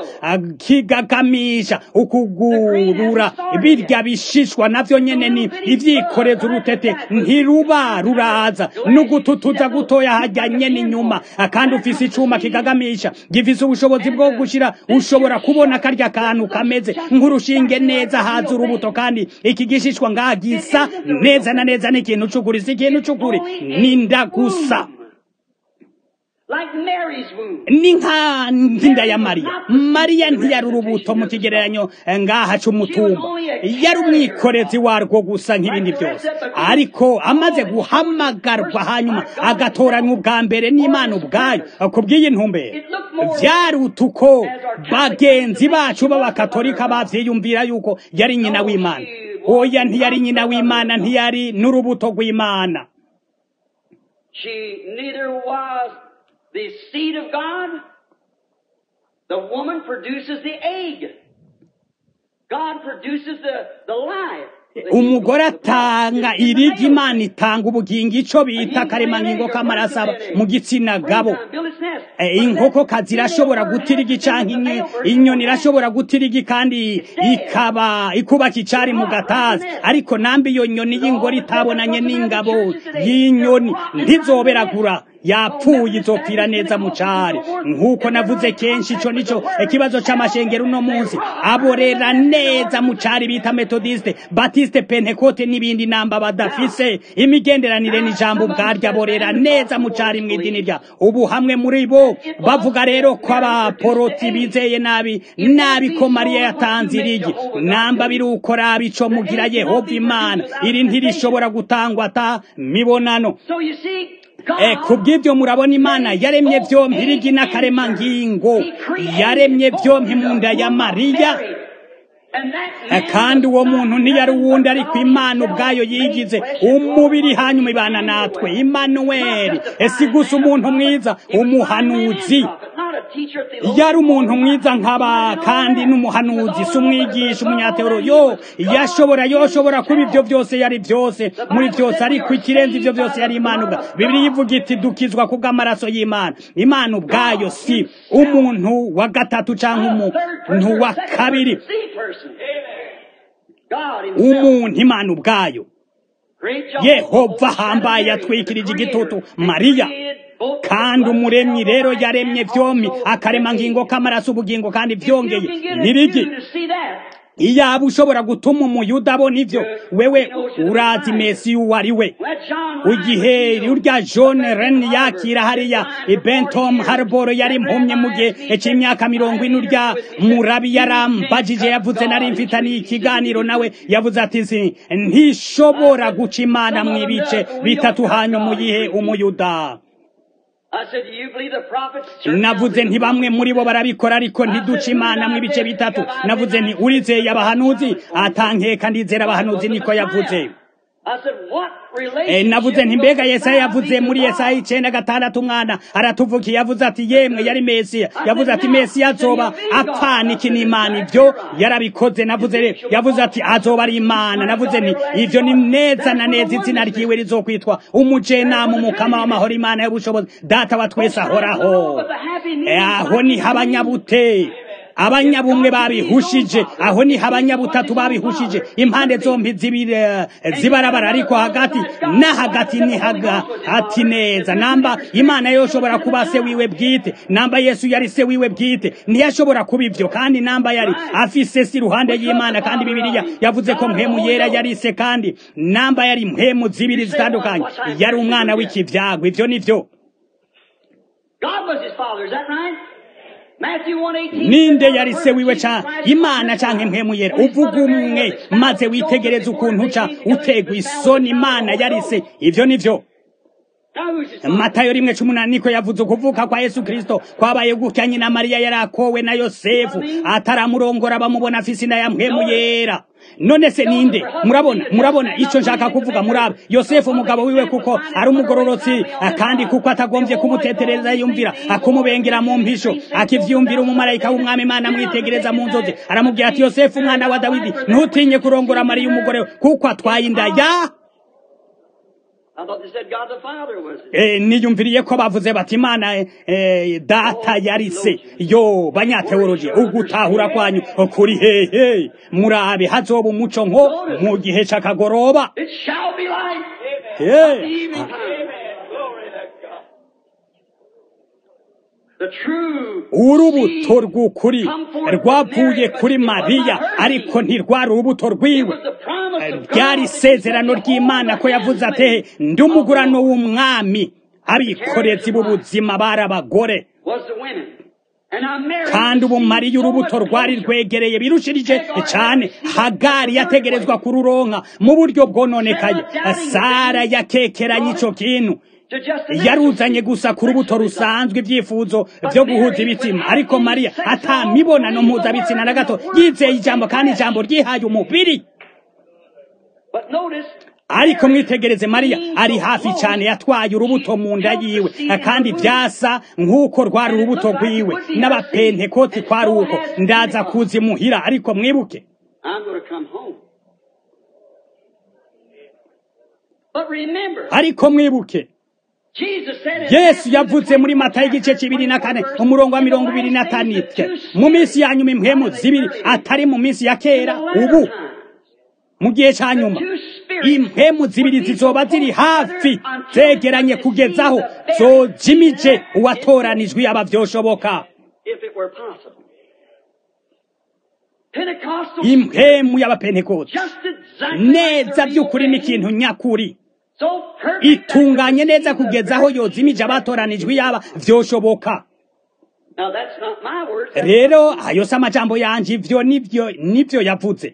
Speaker 1: kigagamisha ukugurura birya bishishwa navyo nyene ni ivyikoreza urutete ntiruba ruraza n'ugututuza gutoya harya nyene inyuma kandi ufise icuma kigagamisha gifise ubushobozi bwo gushira ushobora kubona karya kantu kameze nk'urushinge neza haza urubuto kandi iki gishishwa ngaha gisa neza na neza n'ikintu c'ukuri si ikintu c'ukuri ninda gusa
Speaker 2: Like Mary's womb.
Speaker 1: ni nka nzinda ya mariya mariya ntiyari urubuto mu kigereranyo ngaha c'umutumba yari umwikorezi warwo gusa nk'ibindi byose ariko amaze guhamagarwa hanyuma agatoranywa ubwa mbere n'imana ubwayo ku bw'iyi ntumbero vyaruta uko bagenzi bacu b'abakatolika bavyiyumvira yuko yari nyina w'imana oya ntiyari nyina w'imana ntiyari n'urubuto rw'imana
Speaker 2: She neither was the seed of God. The woman produces the egg. God produces the, the life.
Speaker 1: umugore atanga irigi imana itanga ubugingo ico bita akaremangingo k'amaraso aba mu gitsina gabo Eh, inkoko kazi irashobora gutirigi canke inyo- inyoni irashobora gutirigi kandi ikaba ikubaka icari mu gatazi ariko nambi iyo nyoni y'ingore itabonanye n'ingabo y'inyoni ntizoberagura yapfuye izopfira neza mu cari nk'uko navuze kenshi ico nico ikibazo c'amashengero uno munsi aborera neza mu cari bita metodiste batiste pentekote n'ibindi namba badafise imigenderanire n'ijambo ubwaryo aborera neza mu cari mw'idini rya ubu hamwe muri bo bavuga rero ko abaporoti bizeye nabi nabi ko mariya yatanze irigi namba birukora bico mugira yehova imana iri ntirishobora gutangwa ata mibonano
Speaker 2: So you see,
Speaker 1: Eh, ku bw'ibyo murabona imana yaremye vyompi irigi n'akaremangingo yaremye vyompi mu nda ya mariya Eh, kandi uwo muntu ntiyari uwundi ariko imana ubwayo yigize umubiri hanyuma ibana natwe imanuweli esi gusa umuntu mwiza umuhanuzi yari umuntu mwiza nk'aba kandi n'umuhanuzi si umwigisha umunyateoro yo yashobora yoshobora kuba ibyo byose yari byose muri byose ariko ikirenze ibyo byose yari imana ubwa bibiri ivuga iti dukizwa kubw'amaraso y'imana imana ubwayo si umuntu wa gatatu cyangwa umuntu wa kabiri umuntu imana ubwayo yehova hambaye yatwikirije igitutu mariya kandi umuremyi rero yaremye byombi akarema ngingo k'amaraso ubugingo kandi byongeye nirigi iyaba ushobora gutuma umuyuda abona ibyo wewe urazi mesi uwo ari we igihe urya john ren yakira hariya bentom harboro yari impumye mu gihe cy'imyaka mirongo ine urya murabi yarambajije yavuze nari mfitaniye ikiganiro nawe yavuze ati ntishobora guca imana mu ibice bitatu hanyuma uyihe umuyuda navuze nti bamwe muri bo barabikora ariko ntiduce imana mu ibice bitatu navuze nti urizeye abahanuzi atankeka ndizera abahanuzi niko yavuze navuze nti mbega yesaya yavuze muri yesaya icenda gatandatu umwana aratuvukiye yavuze ati yemwe yari mesiya yavuze ati mesiya azoba apfana iki n'imana ibyo yarabikoze navuze yavuze ati azoba ari imana navuze nti ivyo ni neza na neza izina ryiwe rizokwitwa umujenama umukama w'amahoro imana y'ubushobozi data wa twese ahoraho aho niho abanyabute abanyabumwe babihushije aho niho abanyabutatu babihushije impande zombi zibarabara ariko hagati na hagati ni hagati neza namba imana yoshobora kuba se wiwe bwite namba yesu yari se wiwe bwite ntiyashobora kuba ibyo kandi namba yari afise si iruhande y'imana kandi bibiliya yavuze ko mpemu yera yari se kandi namba yari mpemu zibiri zitandukanye yari umwana w'ikivyago ivyo nivyo
Speaker 2: God was his father, is that right?
Speaker 1: ninde yari se wiwe ca imana canke mpemu yera uvuga umwe maze witegereza ukuntu uca utegwa isoni imana yari se ivyo nivyo matayo rimwe cumi n'umunani niko yavuze ukuvuka kwa yesu kirisito kwabaye gutya nyina mariya yari akowe na yosefu ataramurongora bamubona afise inda ya mpemu yera none se ninde murabona murabona icyo nshaka kuvuga murabe yosefu umugabo wiwe kuko ari umugororotsi kandi kuko atagombye kumutetereza yumvira akumubengera mu mpisho akivyumvira umumarayika w'umwami imana amwitegereza mu nzozi aramubwira ati yosefu umwana wa dawidi ntutinye kurongora mariya umugore we kuko atwaye inda ya niyumviriye ko bavuze bati imana data yari se yo banyateoloji ugutahura kwanyu kuri hehe murabe hazoba umuco nko mu gihe c'akagoroba urubuto rw'ukuri rwavuye kuri mariya ariko ntirwari urubuto rwiwe ryari isezerano ry'imana ko yavuze ate ndi umugurano w'umwami abikorezi b'ubuzima bari abagore kandi ubu mariya urubuto rwari rwegereye birushirije cyane hagari yategerezwa kururonka mu buryo bwononekaye sara yakekeranye icyo kintu yaruzanye gusa ku rubuto rusanzwe ibyifuzo byo guhuza ibitsina ariko mariya atamibonano mpuzabitsina na gato yizeye ijambo kandi ijambo ryihaye umubiri ariko mwitegereze mariya ari hafi cyane yatwaye urubuto mu nda yiwe kandi byasa nk'uko rwari urubuto rwiwe n'abapentekoti kwari uko ndaza kuzimuhira ariko mwibuke ariko mwibuke yesu yavuze muri mata y'igice kibiri na kane umurongo wa mirongo ibiri na tanitwe mu minsi ya nyuma impwemu zibiri atari mu minsi ya kera ubu mu gihe cya nyuma impemu zibiri zizoba ziri hafi zegeranye kugezaho zojimije uwatoranijwe yaba byoshoboka impemu y'abapentekote neza by'ukuri ni ikintu nyakuri itunganye neza kugeza aho yozimije abatoranijwe yaba byoshoboka rero ayo si amajambo yanjye ibyo nibyo nibyo yavuze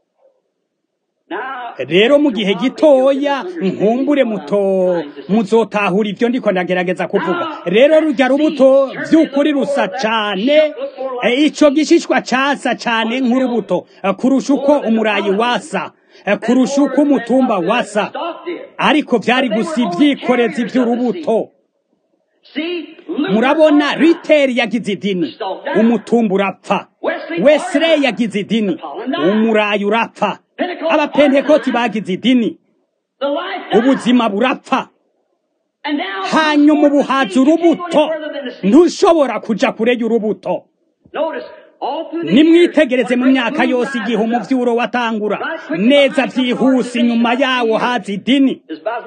Speaker 1: rero mu gihe gitoya nkumbure muto muzotahura ibyo ndiko ndagerageza kuvuga rero rujya rubuto by'ukuri rusa cyane icyo gishishwa cyasa cyane nk'urubuto kurusha uko umurayi wasa kurusha uko umutumba wasa ariko byari gusa ibyikorezi by'urubuto murabona riteri yagize idini umutumba urapfa wesire yagize idini umurayi urapfa abapentekoti bagize idini ubuzima burapfa hanyuma ubuhaza urubuto ntushobora kuja kure y'urubuto nimwitegereze mu myaka yose igihe umuvyuro watangura neza vyihuse inyuma yawo haza idini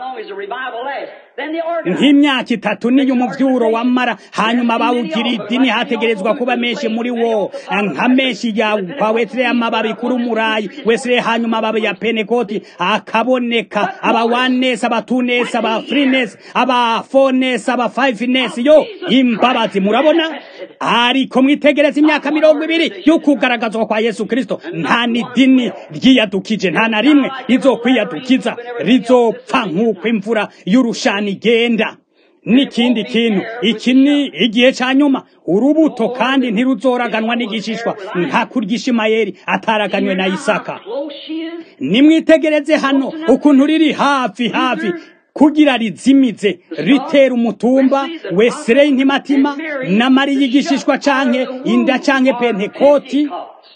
Speaker 1: nk'imyaka itatu niyo umuvyuro wamara hanyuma bawugira idini hategerezwa kuba menshi muri wo nka menshi ya kwa wesire y'amababi kuri umurayi wesire hanyuma ababi ya penekoti akaboneka aba wanesi aba tunesi aba frinesi aba fonesi aba fayifinesi yo imbabazi murabona ariko mwitegereze imyaka mirongo ibiri yo kugaragazwa kwa yesu kristo nta n'idini ryiyadukije nta na rimwe rizokwiyadukiza rizopfa nk'uko imvura y'urushani igenda n'ikindi kintu iki ni igihe cya nyuma urubuto kandi ntiruzoraganwa n'igishishwa nka kurya ishimayeli ataraganywe na isaka nimwitegereze hano ukuntu riri hafi hafi kugira rizimize ritera umutumba wesire intimatima na mariya igishishwa canke inda canke pentekoti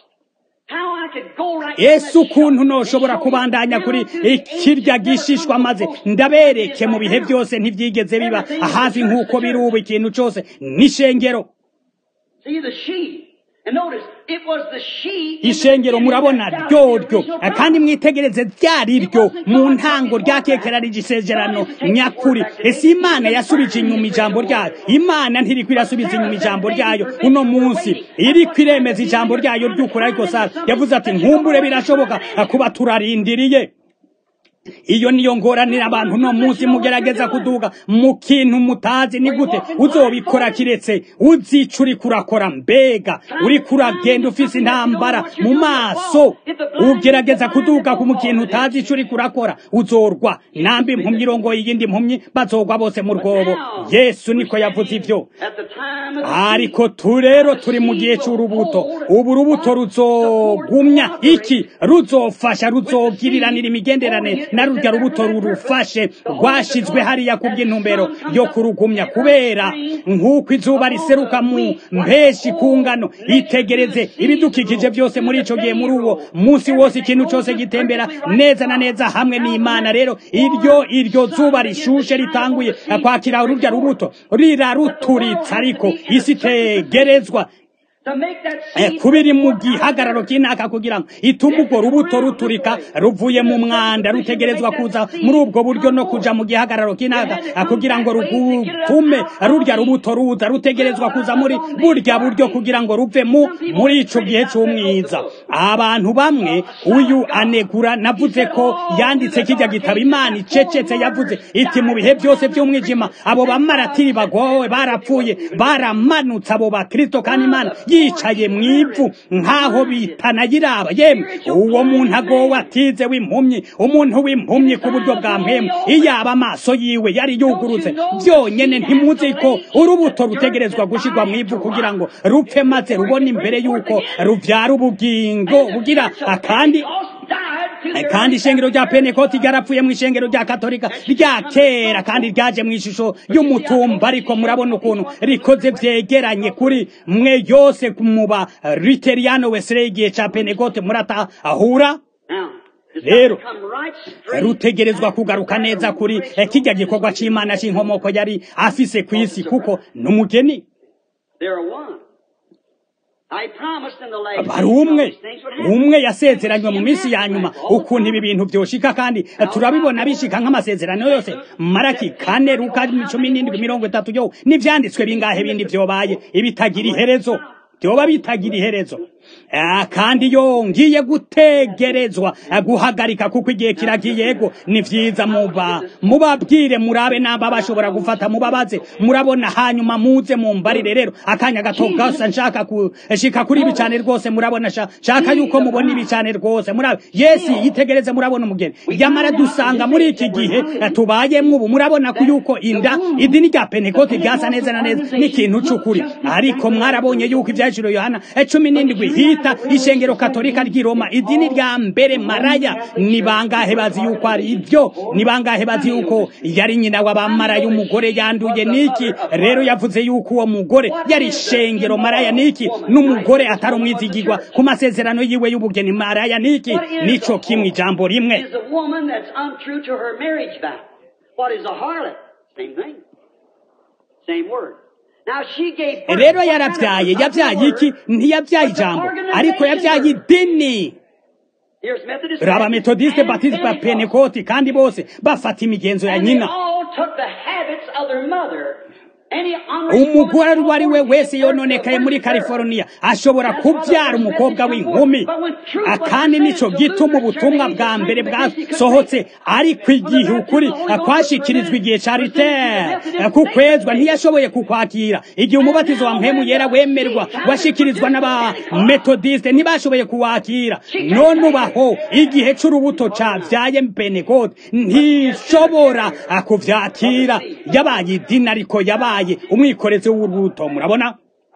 Speaker 1: yesu ukuntu noshobora kubandanya kuri ikirya gishishwa maze ndabereke mu bihe byose ntibyigeze biba hafi nk'uko biri ubu ikintu cyose n'ishengero ishengero murabona ryoryo kandi mwitegereze ryari ryo mu ntango ryakekerari igisezerano nyakuri ese imana yasubije inyuma ijambo ryayo imana ntiriko irasubiza inyuma ijambo ryayo uno munsi iriko iremeza ijambo ryayo ry'ukuri ariko sara yavuze ati nkumbure birashoboka kuba turarindiriye iyo niyo ngoranira abantu no munsi mugerageza kuduga mu kintu mutazi ni gute uzobikora kiretse uzica uri kurakora mbega uri kuragenda ufise intambara mu maso ugerageza kuduga mu kintu utazi ico uri kurakora uzorwa nambi impumyi irongoye iyindi mpumyi bazogwa bose mu rwobo yesu niko yavuze ivyo ariko turero turi mu gihe c'urubuto ubu rubuto ruzogumya iki ruzofasha ruzogiriranira imigenderanire na rurya rubuto rurufashe rwashizwe hariya ku bw'intumbero yo kurugumya kubera nk'uko izuba riseruka mu mpeshi ku ngano itegereze ibidukikije byose muri ico gihe muri uwo munsi wose ikintu cyose gitembera neza na neza hamwe n'imana rero iryo iryo zuba rishushe ritanguye kwakira rurya rubuto riraruturitsa ariko isi itegerezwa kubiri mu gihagararo k'inaka kugira ngo itume urwo rubuto ruturika ruvuye mu mwanda rutegerezwa kuza muri ubwo buryo no kuja mu gihagararo k'inaka kugira ngo rugutume rurya rubuto ruza rutegerezwa kuza muri burya buryo kugira ngo ruve mu muri ico gihe c'umwiza abantu bamwe uyu anegura navuze ko yanditse kijya gitabo imana icecetse yavuze iti mu bihe byose by'umwijima abo bamaratiri bagowe barapfuye baramanutse abo bakristo kandi imana yicaye mu ivu nk'aho bitanayiraba yemwe uwo muntu agowe atize w'impumyi umuntu w'impumyi ku buryo bwa mpemu iyaba amaso yiwe yari yugurutse byonyene ntimuzi ko urubuto rutegerezwa gushirwa mu ivu kugira ngo rupfe maze rubone imbere y'uko ruvyara ubugingo bugira akandi kandi ishengero rya penekoti ryarapfuye mu ishengero rya katolika rya kera kandi ryaje mu ishusho y'umutumba ariko murabona ukuntu rikoze vyegeranye kuri mwe yose muba riteriyano wesere igihe ca penekote muratahura rero rutegerezwa kugaruka neza kuri kijya gikorwa c'imana c'inkomoko yari afise kw'isi kuko n'umugeni bari umwe umwe yasezeranywe mu minsi ya nyuma ukuntu ibi bintu byoshika kandi turabibona bishika nk'amasezerano yose maraki kane ruka cumi n'indwi mirongo itatu yo n'ivyanditswe bingahe bindi vyobaye ibitagira iherezo vyoba bitagira iherezo kandi yo ngiye gutegerezwa guhagarika kuko igihe kiragiye ego ni vyiza muba mubabwire murabe namba bashobora gufata mubabaze murabona hanyuma muze mumbarire rero akanya gato gasa nshaka kushika kuri ibi cane rwose murabona shaka yuko mubona ibi cane rwose murabe yesi yitegereze murabona umugeni yamara dusanga muri iki gihe tubayemwo ubu murabona ko yuko inda idini rya pentekote ryasa neza na neza n'ikintu c'ukuri ariko mwarabonye yuko ivyaciro yohana cumi n'indwi hita ishengero katolika ry'i roma idini rya mbere maraya ni bangahe bazi yuko ari ibyo ni bangahe bazi yuko yari nyina w'abamaraya umugore yanduye niki rero yavuze yuko uwo mugore yari ishengero maraya niki n'umugore atari umwizigirwa ku masezerano yiwe y'ubugeni maraya niki nico kimwe ijambo rimwe
Speaker 2: is a woman that's untrue to her marriage vow. What is a harlot? Same thing. Same word. Now she gave birth
Speaker 1: rero
Speaker 2: to a
Speaker 1: yarabyaye
Speaker 2: not
Speaker 1: yabyaye
Speaker 2: the
Speaker 1: iki
Speaker 2: word.
Speaker 1: ntiyabyaye ijambo ariko yabyaye idini
Speaker 2: Here's Methodist.
Speaker 1: raba
Speaker 2: Baptist,
Speaker 1: metodiste
Speaker 2: and
Speaker 1: batiste ba
Speaker 2: Pentecost.
Speaker 1: penekoti kandi bose bafata imigenzo ya
Speaker 2: And they
Speaker 1: nyina
Speaker 2: all took the habits of their mother. Any unreasonable
Speaker 1: umugore uwo ari we
Speaker 2: woman
Speaker 1: wese
Speaker 2: gave birth to a
Speaker 1: yononekaye muri
Speaker 2: virgin birth.
Speaker 1: california ashobora kubyara umukobwa w'inkumi Ah, kandi nico gituma ubutumwa bwa mbere bwasohotse ariko igihe ukuri ah, kwashikirizwa igihe ca ritere kukwezwa ntiyashoboye kukwakira igihe umubatizo wa mpemu yera wemerwa washikirizwa n'abametodiste ntibashoboye kuwakira none ubaho igihe c'urubuto cavyaye pentekote ntishobora ah, kuvyakira yabaye idini ariko yabaye umwikorezi w'urubuto murabona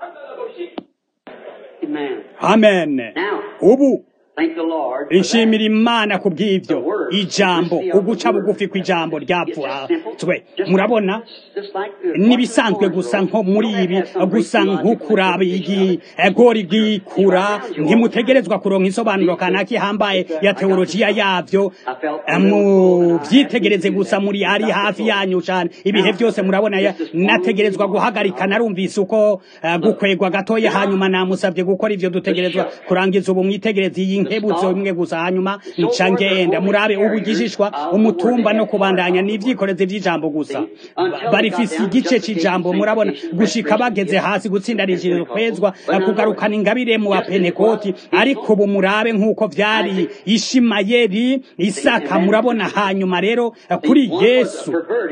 Speaker 2: Amen.
Speaker 1: amen
Speaker 2: Now,
Speaker 1: ubu
Speaker 2: thank the Lord. for that.
Speaker 1: nshimira imana ku bw'ibyo ijambo uguca bugufi kw'ijambo ryapfutswe murabona nibisanzwe gusa nko muri ibi gusa nk'ukuraba igigori rwikura ntimutegerezwa kuronka isobanuro kanaka ihambaye ya teolojiya yavyo muvyitegereze gusa muri ari hafi yanyu cane ibihe byose murabona ya- nategerezwa guhagarika narumvise uko eh, gukwegwa gatoya hanyuma namusabye gukora ivyo dutegerezwa kurangiza ubu mwitegereze iyi nkebutso imwe gusa hanyuma nca ngenda murabe ubugishishwa umutumba no kubandanya n'ivyikorezi vy'ijambo gusa Ba- barifise igice c'ijambo murabona gushika bageze hasi gutsindanishije kwezwa eh, kugarukana ingabire mu bapenekoti ariko ubu murabe nk'uko vyari ishimayeli isaka murabona hanyuma rero eh, kuri yesu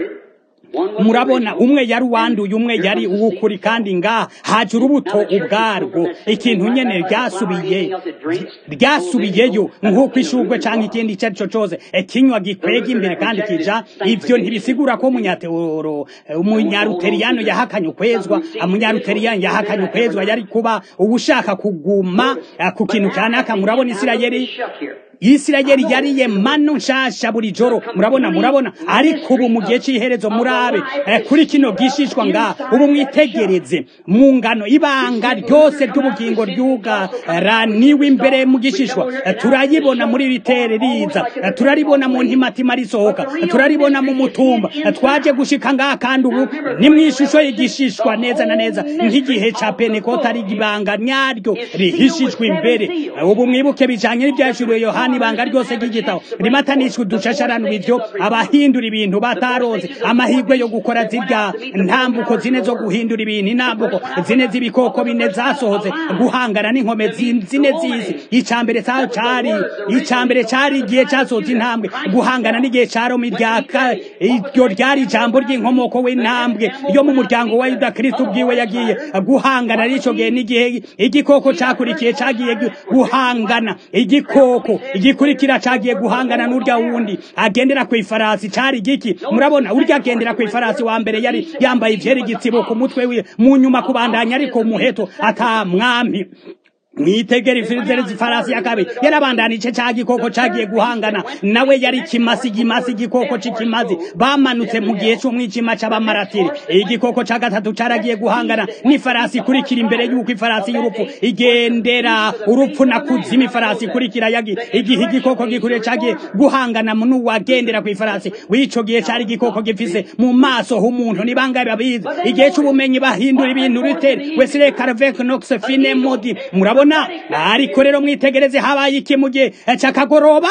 Speaker 1: murabona umwe yari uwanduye umwe yari uw'ukuri kandi ngaha haje urubuto ubwarwo ikintu nyene ryasubiye ryasubiyeyo nk'uko ishurwe canke ikindi ico ari co cose ikinywa gikwega imbere kandi kija ivyo ntibisigura ko umunyateoro umunyaruteriyano yahakanye ukwezwa umunyaruteriyano yahakanye ukwezwa yari kuba ubushaka kuguma eh, ku kintu kanaka murabona isirayeli Isirayeli yariye manu nshasha buri joro murabona murabona ariko ubu mu gihe c'iherezo murabe eh, kuri kino gishishwa nga ubu mwitegereze mu ngano ibanga ryose ry'ubugingo ryugaraniwe imbere mu gishishwa Eh, turayibona muri ritere riza Eh, turaribona mu ntimatima risohoka Eh, turaribona mu mutumba Eh, twaje gushika ngaha kandi ubu ni mu ishusho y'igishishwa neza na neza nk'igihe ca penekota ari ibanga nyaryo rihishijwe imbere Eh, ubu mwibuke bijanye n'ivyashuriwe yohani ibanga ryose ry'igitabo rimatanishwe udushasharano ivyo abahindura ibintu bataronze amahirwe yo gukora zirya ntambuko zine zo guhindura ibintu intambuko zine z'ibikoko bine zasohoze guhangana n'inkome zi- zine z'isi icambere ca cari icambere cari igihe casohoze intambwe guhangana n'igihe ca Roma iryaka iryo ryari ijambo ry'inkomoko w'intambwe yo mu muryango wa Yuda Kristo ubwiwe yagiye guhangana n'ico gihe n'igihe igikoko cakurikiye cagiye gu- guhangana igikoko igikurikira cagiye guhangana n'urya wundi agendera ku ifarasi cari giki murabona urya agendera ku ifarasi wa mbere yari yambaye ivyera igitsibo ku mutwe wiwe mu nyuma kubandanya ariko umuheto ata mwami mwitegera ifizerezi farasi ya kabiri yarabandanije ca gikoko cagiye guhangana nawe yari kimasi gimasi igikoko c'ikimazi bamanutse mu gihe c'umwijima c'abamaratiri igikoko ca gatatu caragiye guhangana n'ifarasi ikurikira imbere y'uko ifarasi y'urupfu igendera urupfu na kuzima ifarasi ikurikira yagi igihe igikoko gikuriye cagiye guhangana n'uwagendera ku ifarasi w'ico gihe cari igikoko gifise mu maso h'umuntu ni bangahe babizi igihe c'ubumenyi bahindura ibintu ritere Wesley Carvec Knox Fine Modi murabona ariko rero mwitegereze habaye iki mu gihe c'akagoroba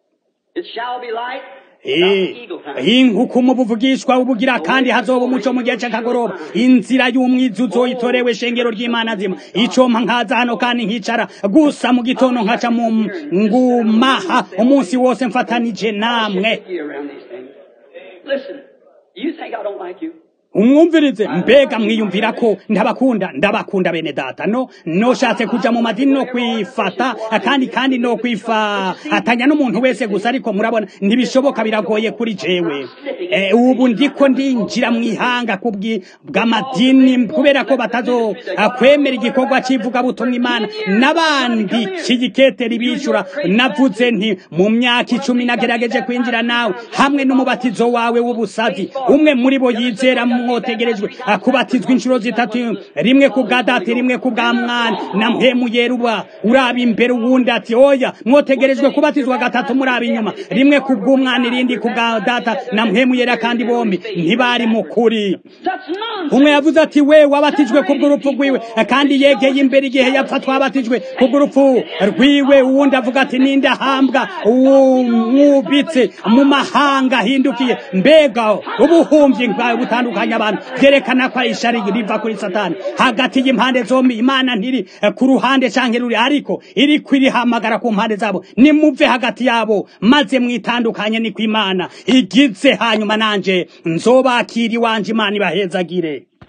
Speaker 2: It shall be light.
Speaker 1: Eh, inkuku mu buvugishwa ubugira kandi hazoba umuco mu gihe c'akagoroba inzira y'umwiza uzoyitorewe shengero ry'imana zima icompa nkaza hano kandi nkicara gusa mu gitondo nkaca mu ngumaha umunsi wose mfatanije namwe
Speaker 2: You around these things. Listen, you think I don't like you?
Speaker 1: umwumvirize mbega mwiyumvira ko ndabakunda ndabakunda bene data no noshatse kuja mu madini no kwifata kandi kandi no kwifatanya n'umuntu wese gusa ariko murabona ntibishoboka biragoye kuri jewe Eh, ubu ndiko ndinjira mu ihanga kubwi bw'amadini kubera ko batazo ah, kwemera igikorwa c'ivugabutumwa imana n'abandi kigiketeri bishura navuze nti mu myaka icumi nagerageje kwinjira nawe hamwe n'umubatizo wawe w'ubusazi umwe muri bo yizera mwotegerejwe ah, kubatizwa inshuro zitatu rimwe ku bwa data rimwe ku bwa mwana na mpemu yeruba uraba imbere uwundi ati oya mwotegerejwe kubatizwa gatatu muraba inyuma rimwe ku bw'umwana irindi ku bwa data na mpemu yera kandi bombi ntibari mu kuri
Speaker 2: That's nonsense.
Speaker 1: umwe yavuze ati we wabatijwe kubw'urupfu rwiwe kandi yegeye imbere igihe yapfa twabatijwe kubw'urupfu rwiwe uwundi avuga ati ninde ahambwa mwubitse mu mahanga ahindukiye mbega ubuhumyi bwawe butandukanye abantu byerekana ko ari ishari riva kuri satani hagati y'impande zombi imana ntiri eh, ku ruhande canke ruri ariko iri kwirihamagara ku mpande zabo nimuve hagati yabo maze mwitandukanye ni imana igize hanyuma nanje nzobakira iwanje imana ibahezagire